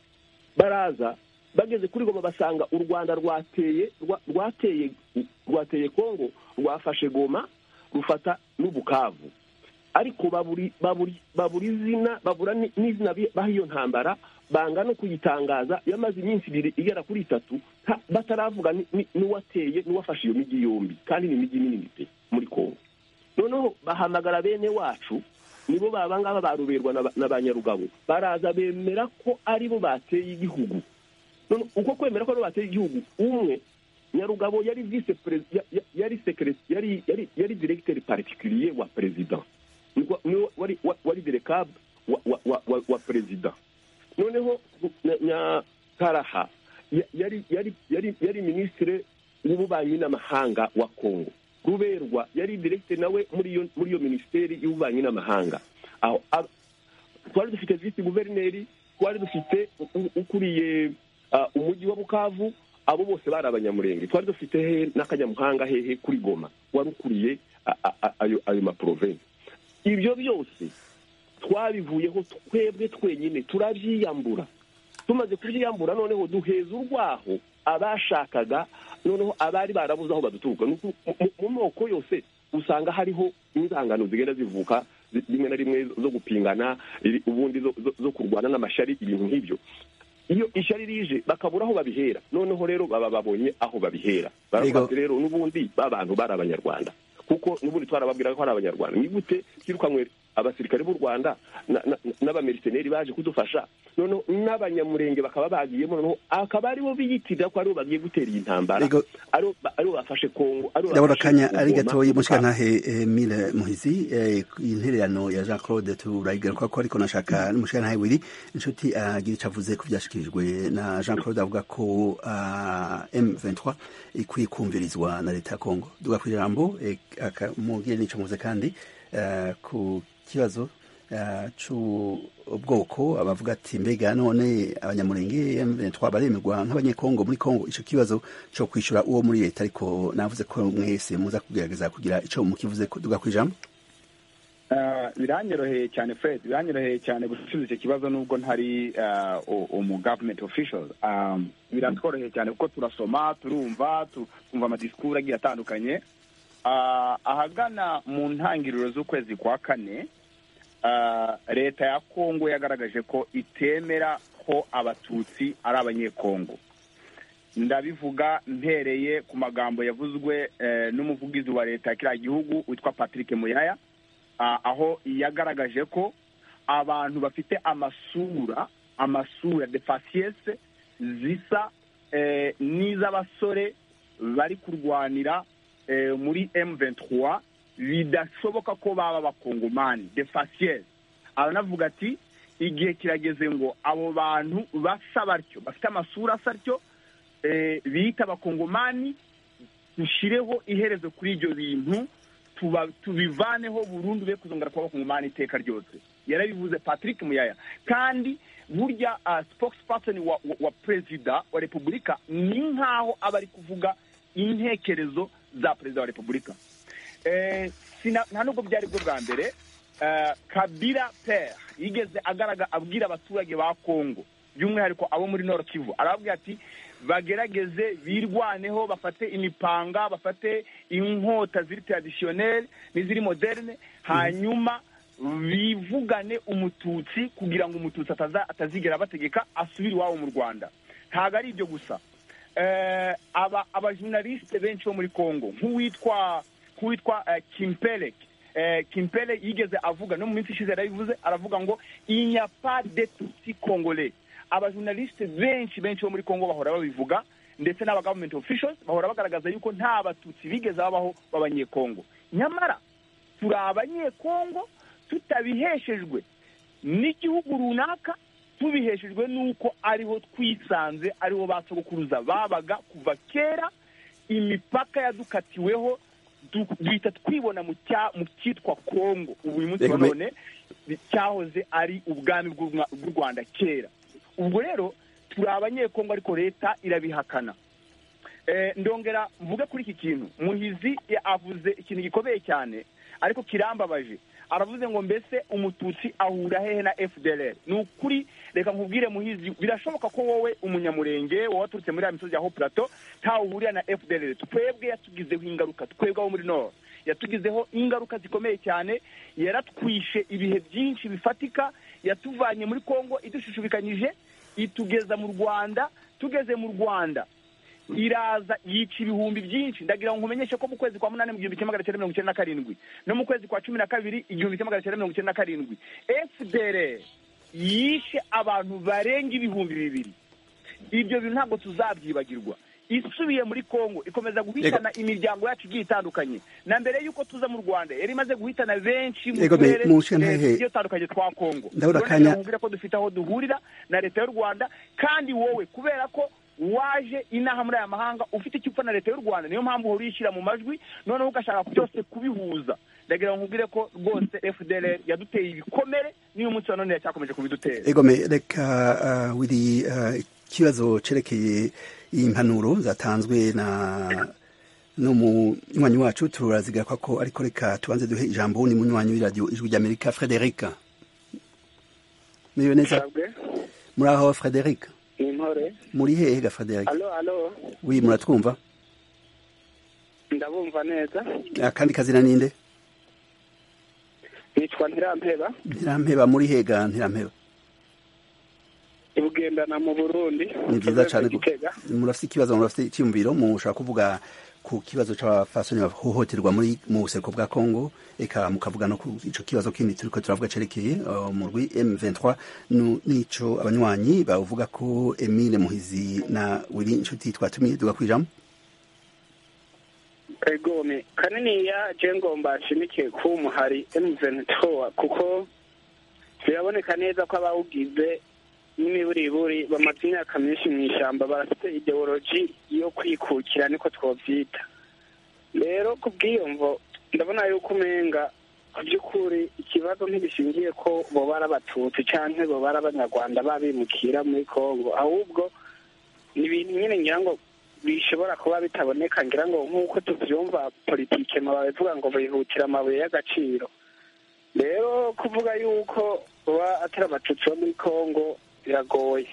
baraza bageze kuri goma basanga u rwanda rwateye rwa- rwateye rwateye kongo rwafashe goma rufata n'ubukavu ariko baburi baburi baburi izina babura ni- n'izina bi- baha iyo ntambara banga no kuyitangaza yamaze iminsi ibiri igera kuri itatu nta- bataravuga ni- ni- n'uwateye n'uwafashe iyo migi yombi kandi ni imijyi minini pe muri kongo noneho bahamagara bene wacu nibo baba ngaba baruberwa na ba- na ba nyarugabo baraza bemera ko aribo bateye igihugu None uko kwemera ko aribo bateye igihugu umwe nyarugabo yari vise perez- ya- ya- yari sekere- yari yari yari directeur particulier wa president Niko- niwe wari wa- wari direcab wa wa wa, wa, wa president noneho na- na karaha ya- yari yari yari yari ministre w'ububanyi n'amahanga wa Kongo ruberwa yari directeur nawe muri iyo muri iyo ministeri y'ububanyi n'amahanga aho ab- twari dufite visi guverineri twari dufite u- u- ukuriye ah, umujyi wa bukavu abo bose bari abanyamurenge twari dufite hehe n'akanyamuhanga hehe kuri goma wari ukuriye a- a- a- ayo ayo maprovensi ibyo byose twabivuyeho twebwe twenyine turabyiyambura tumaze kubyiyambura noneho duheza urwaho abashakaga noneho abari barabuze aho baduturuka Nuko mu- mu- mu moko yose usanga hariho inzangano zigenda zivuka zi- rimwe na rimwe zo gupingana iri- ubundi zo- zo- zo kurwana n'amashari ibintu nk'ibyo iyo ishyari rije bakabura aho babihera noneho rero baba babonye aho babihera baravuga Yego. ati rero n'ubundi ba bantu bari abanyarwanda kuko n'ubundi twarababwiraga ko ari abanyarwanda ni gute twirukanwe abasirikare b'u rwanda na- na- n'abameriseneri baje kudufasha noneho n'abanyamurenge bakaba bagiyemo noneho akaba aribo biyitirira ko aribo bagiye gutera iyi ntambara Yego. aribo ba- aribo bafashe kongo aribo ndabona bafashe akanya Goma, ari gatoya Bukavu. umushikantahe Emile muhizi eh, intererano ya jean claude turayigaruka ko ariko nashaka n'umushikantahe wiri inshuti agira icyo avuze ku byashikirijwe na jean claude avuga ko ah, m23 ikwiye kumvirizwa na leta ya kongo duga ku ijambo eh, aka- mugire n'icyo muvuze kandi eh, ku kibazo eh, c'ubwoko abavuga ati mbega none abanyamurenge M23 baremerwa nk'abanyekongo muri kongo icyo kibazo cyo kwishyura uwo muri leta ariko navuze ko mwese muza kugerageza kugira icyo mukivuze ko duga ku ijambo Ah, biranyoroheye cyane fred biranyoroheye cyane gusubiza icyo kibazo nubwo ntari ah, u- umu government official Ah, biratworoheye cyane kuko turasoma turumva tu- twumva amadisikuru agiye atandukanye Ah, ahagana mu ntangiriro z'ukwezi kwa kane leta ya kongo yagaragaje ko itemera ko abatutsi ari abanyekongo ndabivuga mpereye ku magambo yavuzwe eh, n'umuvugizi wa leta ya kiriya gihugu witwa patrick muyaya ah, aho yagaragaje ko abantu bafite amasura amasura de fasiyese zisa eh, n'iz'abasore bari kurwanira eh, muri M23 bidashoboka ko baba abakongomani de fasiyese aranavuga ati igihe kirageze ngo abo bantu basa batyo bafite amasura asa atyo eh, bita abakongomani dushireho iherezo kuri ibyo bintu tuba- tubivaneho burundu be kuzongera kuba abakongomani iteka ryose yarabivuze patrick muyaya kandi burya ah, spokesperson wa, wa, wa perezida wa repubulika ni nk'aho aba ari kuvuga intekerezo za perezida wa repubulika Eh, sina- nta nubwo byari bwo bwa mbere eh, kabira pere yigeze agaraga abwira abaturage ba kongo by'umwihariko abo muri nord kivu arababwira ati bagerageze birwaneho bafate imipanga bafate inkota ziri tradisiyoneri n'iziri moderne hanyuma bivugane umututsi kugira ngo umututsi ataza- atazigera abategeka asubire iwabo mu rwanda ntabwo ari ibyo gusa eh, aba abajurnaliste benshi bo muri Kongo nk'uwitwa nk'uwitwa eh, Kimpele eh, Kimpele yigeze avuga no mu minsi ishize yarabivuze aravuga ngo il n'y a pas de tutsi congolais abajurnaliste benshi benshi bo muri Kongo bahora babivuga ndetse n'aba government officials bahora bagaragaza yuko nta batutsi bigeze babaho b'abanyekongo nyamara turi abanyekongo tutabiheshejwe n'igihugu runaka tubiheshejwe n'uko ariho twisanze ariho ba sogokuruza babaga kuva kera imipaka yadukatiweho du- duhita twibona mu cya- mu cyitwa kongo ubu uyu munsi Reka wa mbe- none bi- cyahoze ari ubwami bw'u Rwa- bw'u rwanda kera ubwo rero turi abanyekongo ariko leta irabihakana Eh, ndongera mvuge kuri iki kintu muhizi ya- avuze ikintu gikomeye cyane ariko kirambabaje aravuze ngo mbese umututsi ahura hehe na fdr ni ukuri reka nkubwire muhizi birashoboka ko wowe umunyamurenge wowe waturutse muri ya misozi ya ho plateau ntawe uhurira na fdr twebwe yatugizeho ingaruka twebwe abo muri nord yatugizeho ingaruka zikomeye cyane yaratwishe ibihe byinshi bifatika yatuvanye muri congo idushishubikanyije itugeza mu rwanda tugeze mu rwanda iraza yica ibihumbi byinshi ndagira ngo nkumenyeshe ko mu kwezi kwa munani mu gihumbi kimwe magana cyenda mirongo icyenda na karindwi no mu kwezi kwa cumi na kabiri igihumbi kimwe magana cyenda mirongo icyenda na karindwi fdr yishe abantu barenga ibihumbi bibiri ibyo bintu ntabwo tuzabyibagirwa isubiye muri kongo ikomeza guhitana imiryango yacu igiye itandukanye na mbere y'uko tuza mu rwanda yari imaze guhitana benshi mu Yego, me- turere mushe eh, ntahe- tugiye dutandukanye twa kongo Ndabura Rero akanya- nkubwira ko dufite aho duhurira na leta y'u rwanda kandi wowe kubera ko waje inaha muri aya mahanga ufite icyo upfa na leta y'u rwanda niyo mpamvu uhora uyishyira mu majwi noneho ugashaka byose kubihuza ndagira ngo nkubwire ko rwose fdr yaduteye ibikomere n'iyo munsi wa none yacyakomeje kubidutera egome reka uh, wiri uh, ikibazo cerekeye impanuro zatanzwe na n'umunywanyi wacu turazigaruka ko ariko reka tubanze duhe ijambo wundi munywanyi w'iradiyo ijwi ry'amerika frederic muriwe neza Mwebwe, muri aho frederic ni intore muri hehe ga frederic alo alo wi muratwumva ndabumva neza akandi kazina ninde nitwa ntirampeba ntirampeba muri hehe ga ntirampeba ibugendana mu burundi ni byiza Province cyane ya Gitega. murafite ikibazo murafite icyumviro mushaka kuvuga ku kibazo cy'abafasoni bahohoterwa muri mu buseko bwa congo reka mukavuga no ku ico kibazo kindi turiko turavuga cerekeye uh, murwi m23 nu- n'ico abanywanyi bavuga ko emile muhizi na wiri inshuti twatumiye tugakwijamo egome kaniniya je ngomba nshimikiye ko ubu muhari emuvenitowa kuko biraboneka neza ko abawugize n'imiburiburi bamaze imyaka myinshi mu ishyamba barafite ideoloji yo kwikukira niko twobyita rero ku bwiyumvo ndabona yuko umenga ku by'ukuri ikibazo ntigishingiye ko boba ari abatutsi cyangwa boba ari abanyarwanda babimukira muri kongo ahubwo ni ibintu nyine ngira ngo bishobora kuba bitaboneka ngira ngo nk'uko tubyumva politike mu babivuga ngo bihutira amabuye y'agaciro rero kuvuga yuko baba atari abatutsi bo muri kongo biragoye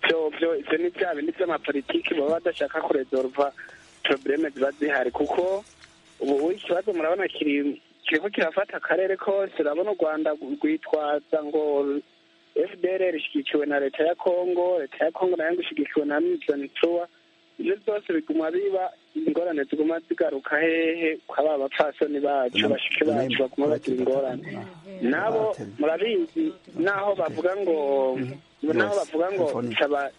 byo byo ibyo ni bya bindi by'amapolitiki baba badashaka kuresolva porobuleme ziba zihari kuko ubu ikibazo murabona kiri kiriko kirafata akarere kose urabona u rwanda rwitwaza ngo fdr ishyigikiwe na leta ya kongo leta ya kongo nayo ngo ishyigikiwe na milton truwa ibyo byose biguma biba ingorane ziguma zigaruka hehe kwa ba bapfasoni bacu bashiki bacu baguma bagira ingorane nabo murabizi naho bavuga ngo naho bavuga ngo saba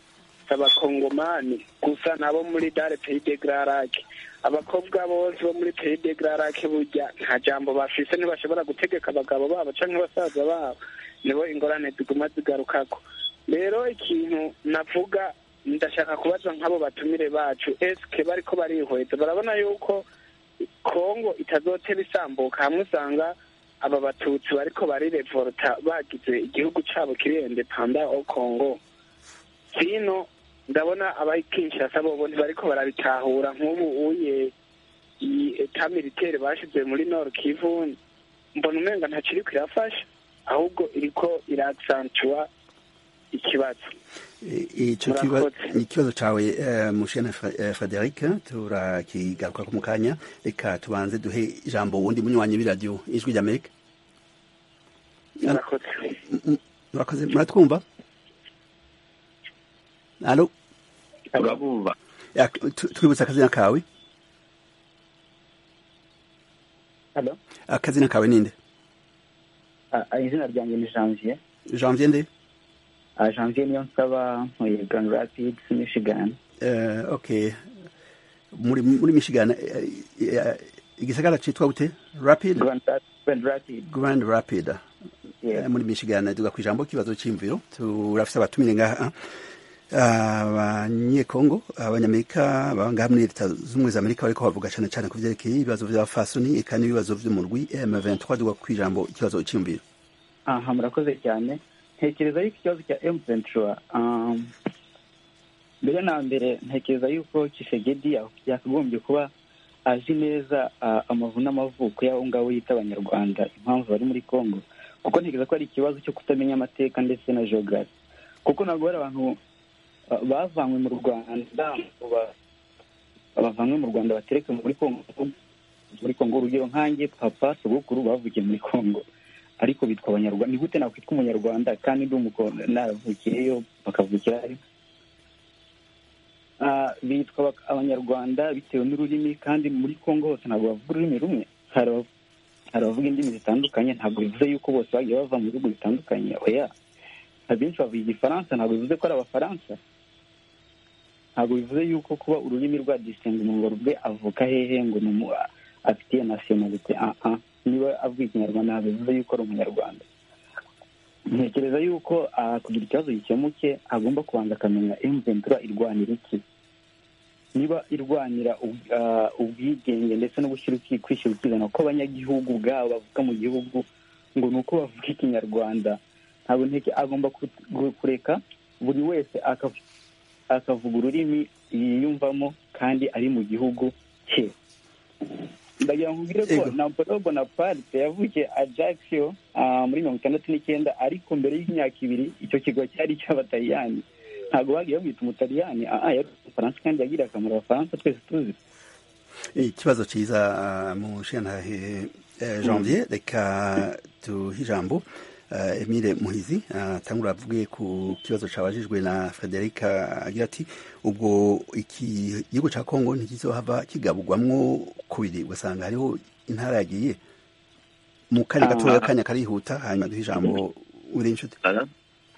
abakongomani gusa nabo muri dare peyi de gararake abakobwa bose bo muri peyi de gararake burya nta jambo bafise ntibashobora gutegeka abagabo babo cyangwa abasaza babo nibo ingorane ziguma zigarukako rero ikintu navuga ndashaka kubaza nk'abo batumire bacu esike bariko barihweza barabona yuko kongo itazotera isambuka hamwe usanga aba batutsi bariko barirevolta bagize igihugu cabo kirende panda o kongo sino ndabona abakinshasa bobo ntibariko barabitahura nk'ubu uye eta militaire bashize muri nord kivu mbona umenga ntakiriko irafasha ahubwo iriko iraksantua ikibazo icyo kiba- ikibazo cyawe eh, mushene Fra- eh, frederic turakigaruka ko mu kanya reka tubanze duhe ijambo wundi munywanyi b'iradiyo ijwi ry'amerika murakoze murakoze muratwumva alo turabumva Ya, tu- twibutse akazina kawe Alo? akazina kawe ninde Ah, ah, izina ryanjye ni janvier janvier nde Ah, janvier niyo nsaba nkuye grand rapids michigan Eh, okay muri muri michigan eh, eh, igisagara cyitwa gute rapid grand Rap- Grand rapids grand rapid yeah. muri michigan tuga ku ijambo kibazo cy'imviro turafite abatumire ngaha abanyekongo abanyamerika abangaha muri leta z'ubumwe za amerika bariko bavuga cyane cyane ku byerekeye ibibazo by'abafasoni eka n'ibibazo vyo mu rwi m23 tuga ku ijambo ikibazo cy'imviro aha murakoze cyane ntekereza yuko ikibazo cya emuventura mbere na mbere ntekereza yuko kishegedi yakagombye kuba azi neza ah, amavu n'amavuko y'abo ngabo yita abanyarwanda impamvu bari muri congo kuko ntekereza ko ari ikibazo cyo kutamenya amateka ndetse na geography kuko ntabwo hari abantu ah, bavanywe mu rwanda ngo ba- bavanywe mu rwanda batereke muri congo muri congo urugero nkanjye papa sogokuru bavukiye muri congo ariko bitwa abanyarwanda ni gute nakwitwa umunyarwanda kandi ndi umukondo naravukiyeyo bakavukirayo Ah, bitwa bak- abanyarwanda bitewe n'ururimi kandi muri congo hose ntabwo bavuga ururimi rumwe hari aba- hari abavuga indimi zitandukanye ntabwo bivuze yuko bose bagiye bava mu bihugu bitandukanye oya abenshi bavuga igifaransa ntabwo bivuze ko ari abafaransa ntabwo bivuze yuko kuba ururimi rwa disitingi ngo rwe avuka hehe ngo ni umu afitiye nasiyonalite ah ah niba avuga ikinyarwanda ntabwo bivuze yuko ari umunyarwanda ntekereza yuko ah, kugira ikibazo gikemuke agomba kubanza akamenya emventura irwanira iki niba irwanira ub- ah, ubwigenge ndetse no gushyira uki- kwishyira ukizana kw'abanyagihugu ubwabo bavuka mu gihugu ngo ni uko bavuga ikinyarwanda ntabwo nteke agomba ku- gu- kureka buri wese akav- akavuga ururimi yiyumvamo kandi ari mu gihugu cye ndagira ngo mbwire ko Ego. napolo bonaparte yavukiye ajaccio ah, muri mirongo itandatu n'icyenda ariko mbere y'imyaka ibiri icyo kigo cyari icy'abataliyani ntabwo bagiye bamwita umutaliyani ah, ah, yari umufaransa kandi yagiriye akamaro abafaransa twese tuzi ikibazo cyiza ah, mushenhahe eh, janvier reka duhe ijambo eh, emile muhizi atangura avuge ku kibazo cyabajijwe na frederica agira ati ubwo iki gihugu cya kongo ntikizohava kigaburwamwo kubiri ugasanga hariho intara yagiye mu kanya gatoya Ah. akanya karihuta hanyuma duhe ijambo uri inshuti Ara-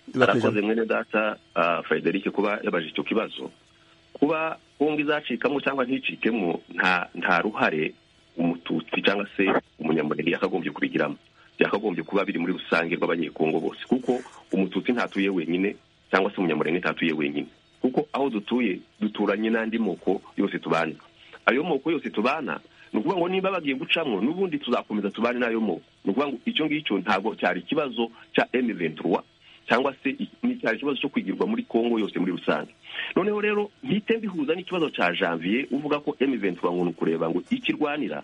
Duhe ku ijambo. arakoze mwene data ah, frederic kuba yabaje icyo kibazo kuba bombi izacikamo cyangwa nticikemo nta nta ruhare umututsi cyangwa se umunyamurenge yakagombye kubigiramo byakagombye kuba biri muri rusange rw'abanyekongo bose kuko umututsi ntatuye wenyine cyangwa se umunyamurenge ntatuye wenyine kuko aho dutuye duturanye n'andi moko yose tubana ayo moko yose tubana ni ukuvuga ngo niba bagiye gucamwo n'ubundi tuzakomeza tubane n'ayo moko ni ukuvuga ngo icyo ngicyo ntabwo cyari ikibazo cya M23 cyangwa se i- ni cyari ikibazo cyo kwigirwa muri Kongo yose muri rusange noneho rero mpite mbihuza n'ikibazo cya janvier uvuga ko M23 ngo ni ukureba ngo ikirwanira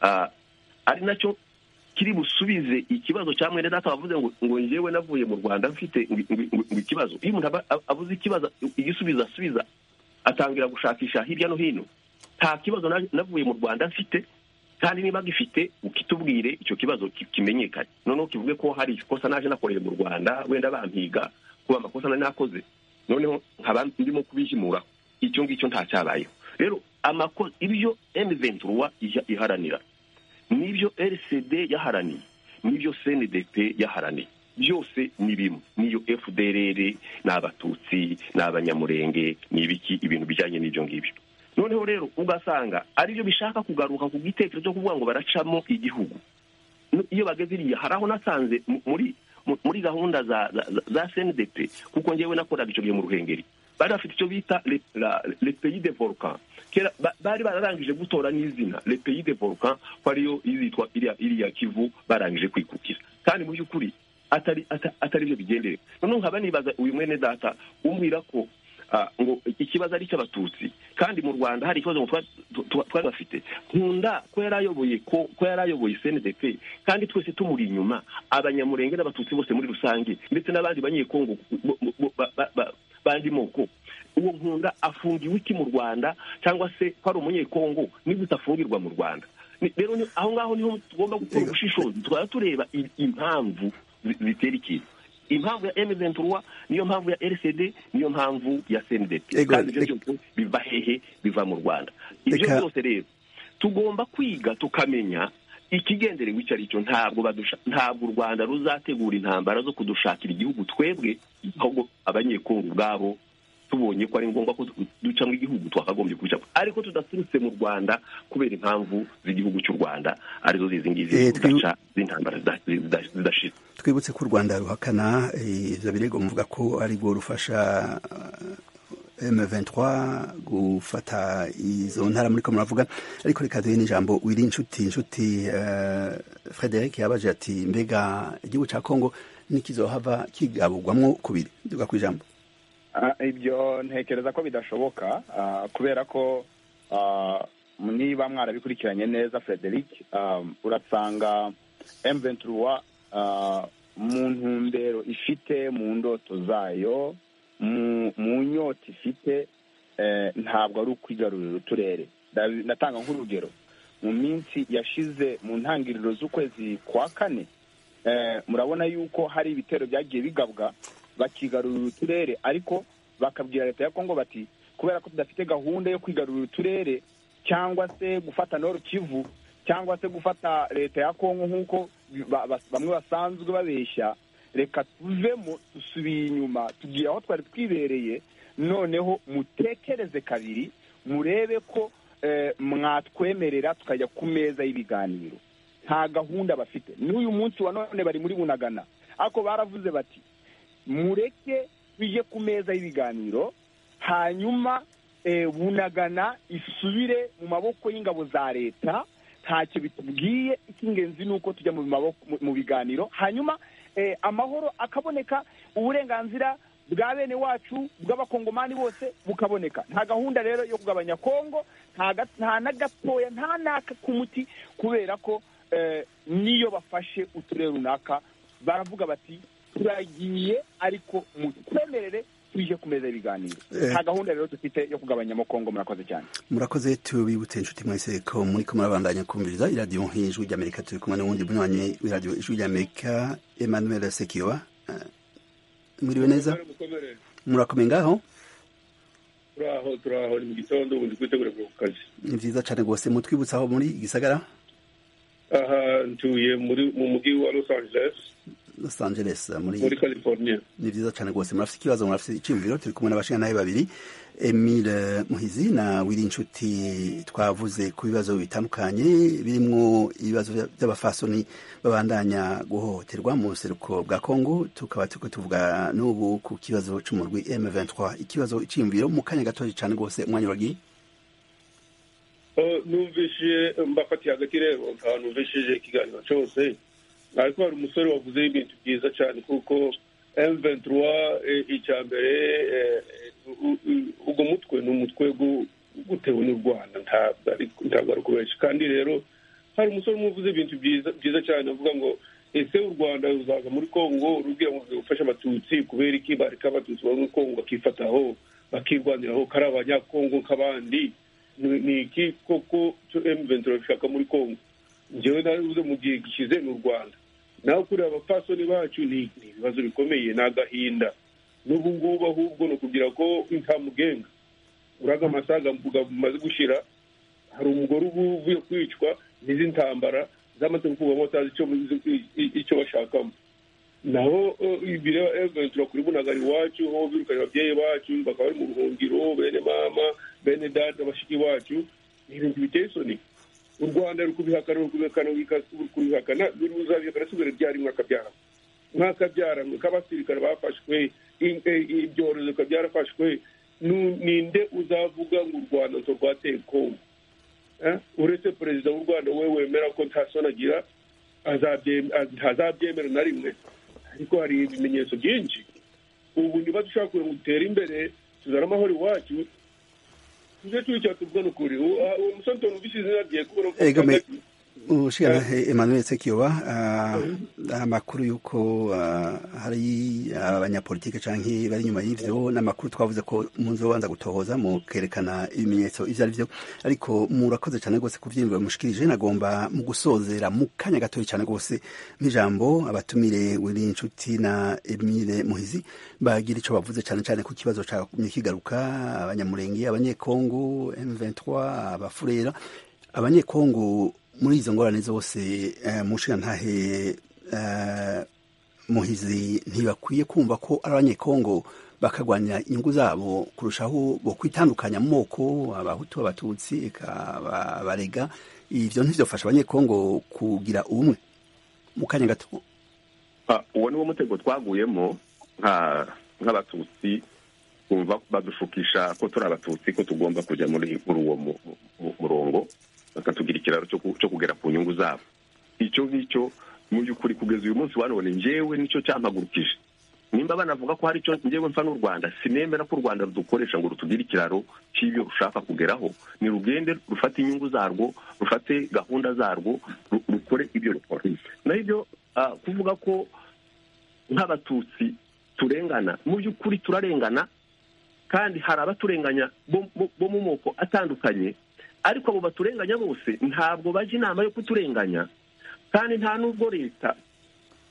ah, ari nacyo kiri busubize ikibazo cya mwene data wavuze ngo ngo njyewe navuye mu rwanda mfite ngo- ngo ngo ikibazo iyo umuntu aba- ab- avuze ikibazo igisubizo asubiza atangira gushakisha hirya no hino nta kibazo na- navuye mu rwanda mfite kandi niba gifite ukitubwire icyo kibazo ki- kimenyekane noneho kivuge ko hari ikosa naje nakoreye mu rwanda wenda bampiga kuba amakosa nari nakoze noneho nkaba ndimo kubijimuraho icyo ngicyo ntacyabayeho rero amakosa ibyo M23 ija- iharanira nibyo RCD yaharaniye nibyo CNDP yaharaniye byose ni bimwe niyo FDLR ni abatutsi ni abanyamurenge ni ibiki ibintu bijyanye n'ibyo ngibyo noneho rero ugasanga aribyo bishaka kugaruka ku gitekerezo cyo kuvuga ngo baracamo igihugu Nu- iyo bageze iriya hari aho nasanze mu- muri mu- muri gahunda za za- za- za CNDP kuko njyewe nakoraga icyo gihe mu ruhengeri bari bafite icyo bita le la- le pays de volcan kera ba- bari bararangije gutora n'izina le pays de volcan ko ariyo yitwa iriya iriya kivu barangije kwikukira kandi mu by'ukuri atari ata- atari byo bigendere noneho nkaba nibaza uyu mwene data umbwira ko ah, ngo ikibazo ari icy'abatutsi kandi mu rwanda hari ikibazo ngo twa- tu- tu- twari bafite nkunda ko yari ayoboye ko ko yari ayoboye cndp kandi twese tumuri inyuma abanyamurenge n'abatutsi bose muri rusange ndetse n'abandi banyekongo bo- bo- bo- ba- ba- ba- bandi moko uwo nkunda afungiwe iki mu rwanda cyangwa se ko ari umunyekongo nibwo utafungirwa mu rwanda Ni- rero ni- aho ngaho niho tugomba gukora ubushishozi tukaba tureba i- impamvu zi- zitera ikintu impamvu ya M23 niyo mpamvu ya RCD niyo mpamvu ya CNDP Ego, kandi ibyo reka- byose biva hehe biva mu Rwanda ibyo Reka- byose rero tugomba kwiga tukamenya ikigenderewe icyo ari cyo ntabwo badusha ntabwo u Rwanda ruzategura intambara zo kudushakira igihugu twebwe ahubwo abanyekongo ubwabo tubonye ko ari ngombwa ko du- ducamo igihugu twakagombye kubicamo ariko tudaturutse mu Rwanda kubera impamvu z'igihugu cy'u Rwanda arizo zizi Eh, ngizi twibu- tugaca z'intambara zida- zida- zidashira twibutse ko u rwanda ruhakana eh, ibyo birego muvuga ko ari rwo rufasha eh, M23 gufata izo ntara muri ko muravuga ariko reka duhe n'ijambo wiri inshuti inshuti eh, frederic yabaje ati mbega igihugu cya kongo ntikizohava kigaburwamwo kubiri duga ku ijambo Ah, ibyo ntekereza ko bidashoboka ah, kubera ko ah, niba mwarabikurikiranye neza frederic ah, urasanga M23 ah, mu ntumbero ifite mu ndoto zayo mu- mu nyota ifite eh, ntabwo ari ukwigarurira uturere Ndabi- ndatanga nk'urugero mu minsi yashize mu ntangiriro z'ukwezi kwa kane eh, murabona yuko hari ibitero byagiye bigabwa bakigarurira uturere ariko bakabwira leta ya kongo bati kubera ko tudafite gahunda yo kwigarurira uturere cyangwa se gufata nord kivu cyangwa se gufata leta ya kongo nk'uko ba- ba- bamwe basanzwe babeshya reka tuvemo dusubiye inyuma tugiye aho twari twibereye noneho mutekereze kabiri murebe ko eh, mwatwemerera tukajya ku meza y'ibiganiro nta gahunda bafite n'uyu munsi wa none bari muri bunagana ariko baravuze bati mureke bijye ku meza y'ibiganiro hanyuma eh, bunagana isubire mu maboko y'ingabo za leta ntacyo bitubwiye icy'ingenzi ni uko tujya mu maboko- mu- mu biganiro hanyuma eh, amahoro akaboneka uburenganzira bwa bene wacu bw'abakongomani bose bukaboneka nta gahunda rero yo kugabanya kongo nta ga- nta na gatoya nta n'aka k'umuti kubera ko eh, niyo bafashe uturere runaka baravuga bati turagiye ariko mutwemerere tuje ku meza y'ibiganiro Eh. nta gahunda rero dufite yo kugabanyamo kongo murakoze cyane murakoze tubibutse inshuti mwese ko muri ko murabandanya kumviriza iradiyo y'ijwi ry'amerika turi kumwe n'uwundi bunywanyi w'iradiyo ijwi ry'amerika emmanuel sekiyoba Eh, mwiriwe neza murakomeye ngaho turaho turaho ni mu gitondo ubundi twitegure kuva ku kazi ni byiza cyane rwose mutwibutsa aho muri gisagara aha ntuye muri mu mujyi wa los angeles los angeles muri muri california ni byiza cyane rwose murafite ikibazo murafite icyiyumviro turi kumwe n'abashingantahe babiri emile muhizi na wirinshuti twavuze ku bibazo bitandukanye birimo ibibazo by'abafasoni babandanya guhohoterwa mu buseruko bwa kongo tukaba turi tuvuga n'ubu ku kibazo cy'umurwi m23 ikibazo icyiyumviro mu kanya gatoya cyane rwose umwanya uragiye Eh, numvise mbafatiye agatirebo ntaho numvishije ikiganiro cyose ariko hari umusore wavuze ibintu byiza cyane kuko M23 eh, icya mbere eh, u- u- ugo mutwe ni umutwe gu- gutewe n'u Rwanda ntabwo ari- ntabwo ari kubenshi kandi rero hari umusore umwe uvuze ibintu byiza byiza cyane avuga ngo ese u Rwanda ruzaza muri Kongo rugira ngo gufasha abatutsi kubera iki bareka abatutsi baba muri Kongo bakifataho bakirwaniraho kari abanyakongo nk'abandi ni ni iki koko cyo M23 ishaka muri Kongo njyewe narabivuze mu gihe gishize ni u rwanda nawe kureba abapfasoni bacu ni ni ibibazo bikomeye ni agahinda n'ubu ngubu ahubwo ni ukugira ko nta mugenga uraga amasaga mvuga bumaze gushira hari umugore ubu uvuye kwicwa n'izi ntambara zamaze gukugwamo atazi icyo icyo bashakamo naho bireba eventi bakuri bunagara iwacu aho birukanye ababyeyi bacu bakaba bari mu buhungiro bene mama bene dada bashiki bacu ni ibintu biteye isoni u rwanda ruri kubihakana ruri kubihakana ruri kubihakana ruzabihakana si mbere byari mwaka byaramo mwaka byaramo k'abasirikare bafashwe ibyorezo bikaba byarafashwe ninde uzavuga ngo u rwanda nto rwateye kongo uretse perezida w'u rwanda we wemera ko nta soni agira ntazabyemera na rimwe ariko hari ibimenyetso byinshi ubu niba dushaka kugira ngo dutere imbere tuzane amahoro iwacu tujye tubicara tuvuga n'ukuri uwo musore tumvise izina rye kubera ko ushyira emmanuel sekiyoba amakuru y'uko hari abanyapolitike cyangwa bari inyuma y'ibyo n'amakuru twavuze ko munsi ubanza gutohoza mukerekana ibimenyetso ibyo ari byo ariko murakoze cyane rwose ku byiyumviro mushikirije nagomba mu gusozera mu kanya gatoya cyane rwose n'ijambo abatumire wiri inshuti na emile muhizi bagira icyo bavuze cyane cyane ku kibazo cyakumye kigaruka abanyamurenge abanyekongo m23 abafurera abanyekongo muri izo ngorane zose mushira ntahe muhizi ntibakwiye kumva ko ari abanyekongo bakagwanya inyungu zabo kurushaho bo kwitandukanya mu moko abahutu abatutsi abarega ibyo ntibyofasha abanyekongo kugira ubumwe mu kanya gato uwo ni wo mutego twaguyemo nk'abatutsi kumva badushukisha ko turi abatutsi ko tugomba kujya muri uwo murongo bakatugira ikiraro cyo kugera ku nyungu zabo icyo ngicyo mu by'ukuri kugeza uyu munsi wanone njyewe nicyo cyampagurukije nimba banavuga ko hari icyo njyewe mfa n'u rwanda sinemera ko u rwanda rudukoresha ngo rutugire ikiraro cy'ibyo rushaka kugeraho ni rugende rufate inyungu zarwo rufate gahunda zarwo rukore ibyo rukora naho ibyo kuvuga ko nk'abatutsi turengana mu by'ukuri turarengana kandi hari abaturenganya bo mu moko atandukanye ariko abo baturenganya bose ntabwo bajya inama yo kuturenganya kandi nta nubwo leta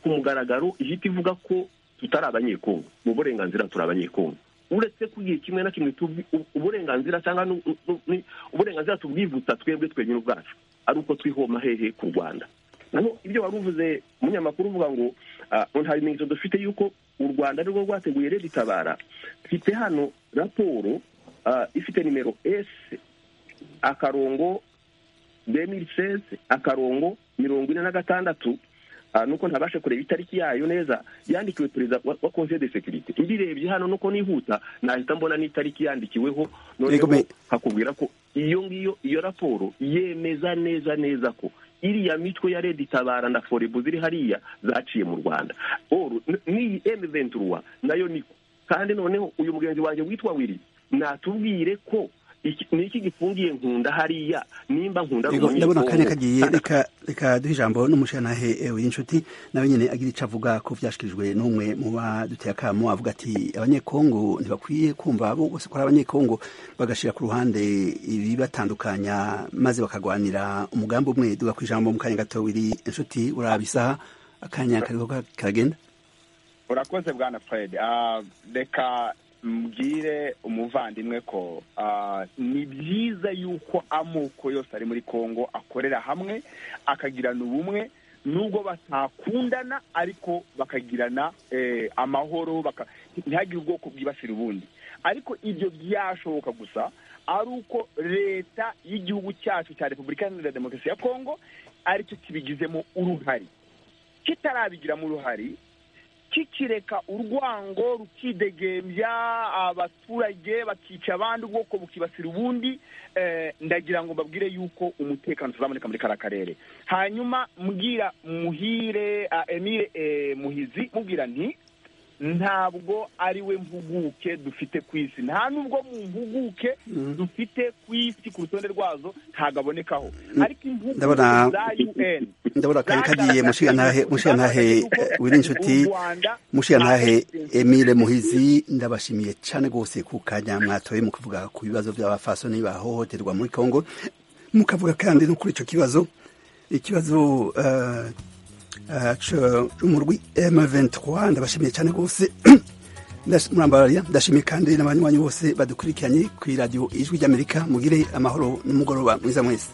ku mugaragaro ihita ivuga ko tutari abanyekongo mu burenganzira turi abanyekongo uretse ko igihe kimwe na kimwe uburenganzira cyangwa uburenganzira tubwivutsa twebwe twenyine ubwacu ari uko twihoma hehe ku rwanda ibyo wari uvuze umunyamakuru uvuga ngo nta bimenyetso dufite yuko u rwanda rwo rwateguye rero itabara mfite hano raporo ifite nimero esi akarongo demiri seze akarongo mirongo ine na gatandatu nuko ntabashe kureba itariki yayo neza yandikiwe perezida wa konsiyo de sekirite mbirebye hano nuko nihuta nahita mbona n'itariki yandikiweho noneho hakubwira ko iyo ngiyo iyo raporo yemeza neza neza ko iriya mitwe ya redi tabara na forebu ziri hariya zaciye mu rwanda n'iyi emu venturuwa nayo niko kandi noneho uyu mugenzi wanjye witwa wiri natubwire ko ni iki gifungiye nkunda hariya nimba nkunda ndabona akanya kagiye reka reka duhe ijambo n'umushenahe ewe inshuti nawe nyine agira icyo avuga ko byashyikirijwe n'umwe mu baduteye akamo avuga ati abanyekongo ntibakwiye kumva bo bose ko ari abanyekongo bagashyira ku ruhande ibibatandukanya maze bakagwanira umugambi umwe duga ku ijambo mu kanya gato wiri inshuti uraba isaha akanya kariho karagenda urakoze bwana fred reka mbwire umuvandimwe ko ni byiza yuko amoko yose ari muri congo akorera hamwe akagirana ubumwe nubwo batakundana ariko bakagirana amahoro ntihagire ubwoko bwibasira ubundi ariko ibyo byashoboka gusa ari uko leta y'igihugu cyacu cya repubulika iharanira demokarasi ya congo aricyo kibigizemo uruhari kitarabigiramo uruhari kikireka urwango rukidegembya abaturage bakica abandi ubwoko bukibasira ubundi ndagira ngo mbabwire yuko umutekano tuzaboneka muri kariya karere hanyuma mbwira muhire emile muhizi mubwira nti ntabwo ari we mpuguke dufite ku isi nta nubwo mu mpuguke dufite ku isi ku rutonde rwazo ntabwo abonekaho ariko impuguke za un ndabona kari kagiye mushiya ntahe wiri inshuti mushiya ntahe emile muhizi ndabashimiye cyane rwose ku kanya mwatoye mu kuvuga ku bibazo by'abafasoni bahohoterwa muri congo mukavuga kandi no kuri icyo kibazo ikibazo umurwi M23 ndabashimiye cyane rwose murambararia ndashimiye kandi n'abanywanyi bose badukurikiranye ku iradiyo ijwi ry'amerika mugire amahoro n'umugoroba mwiza mwese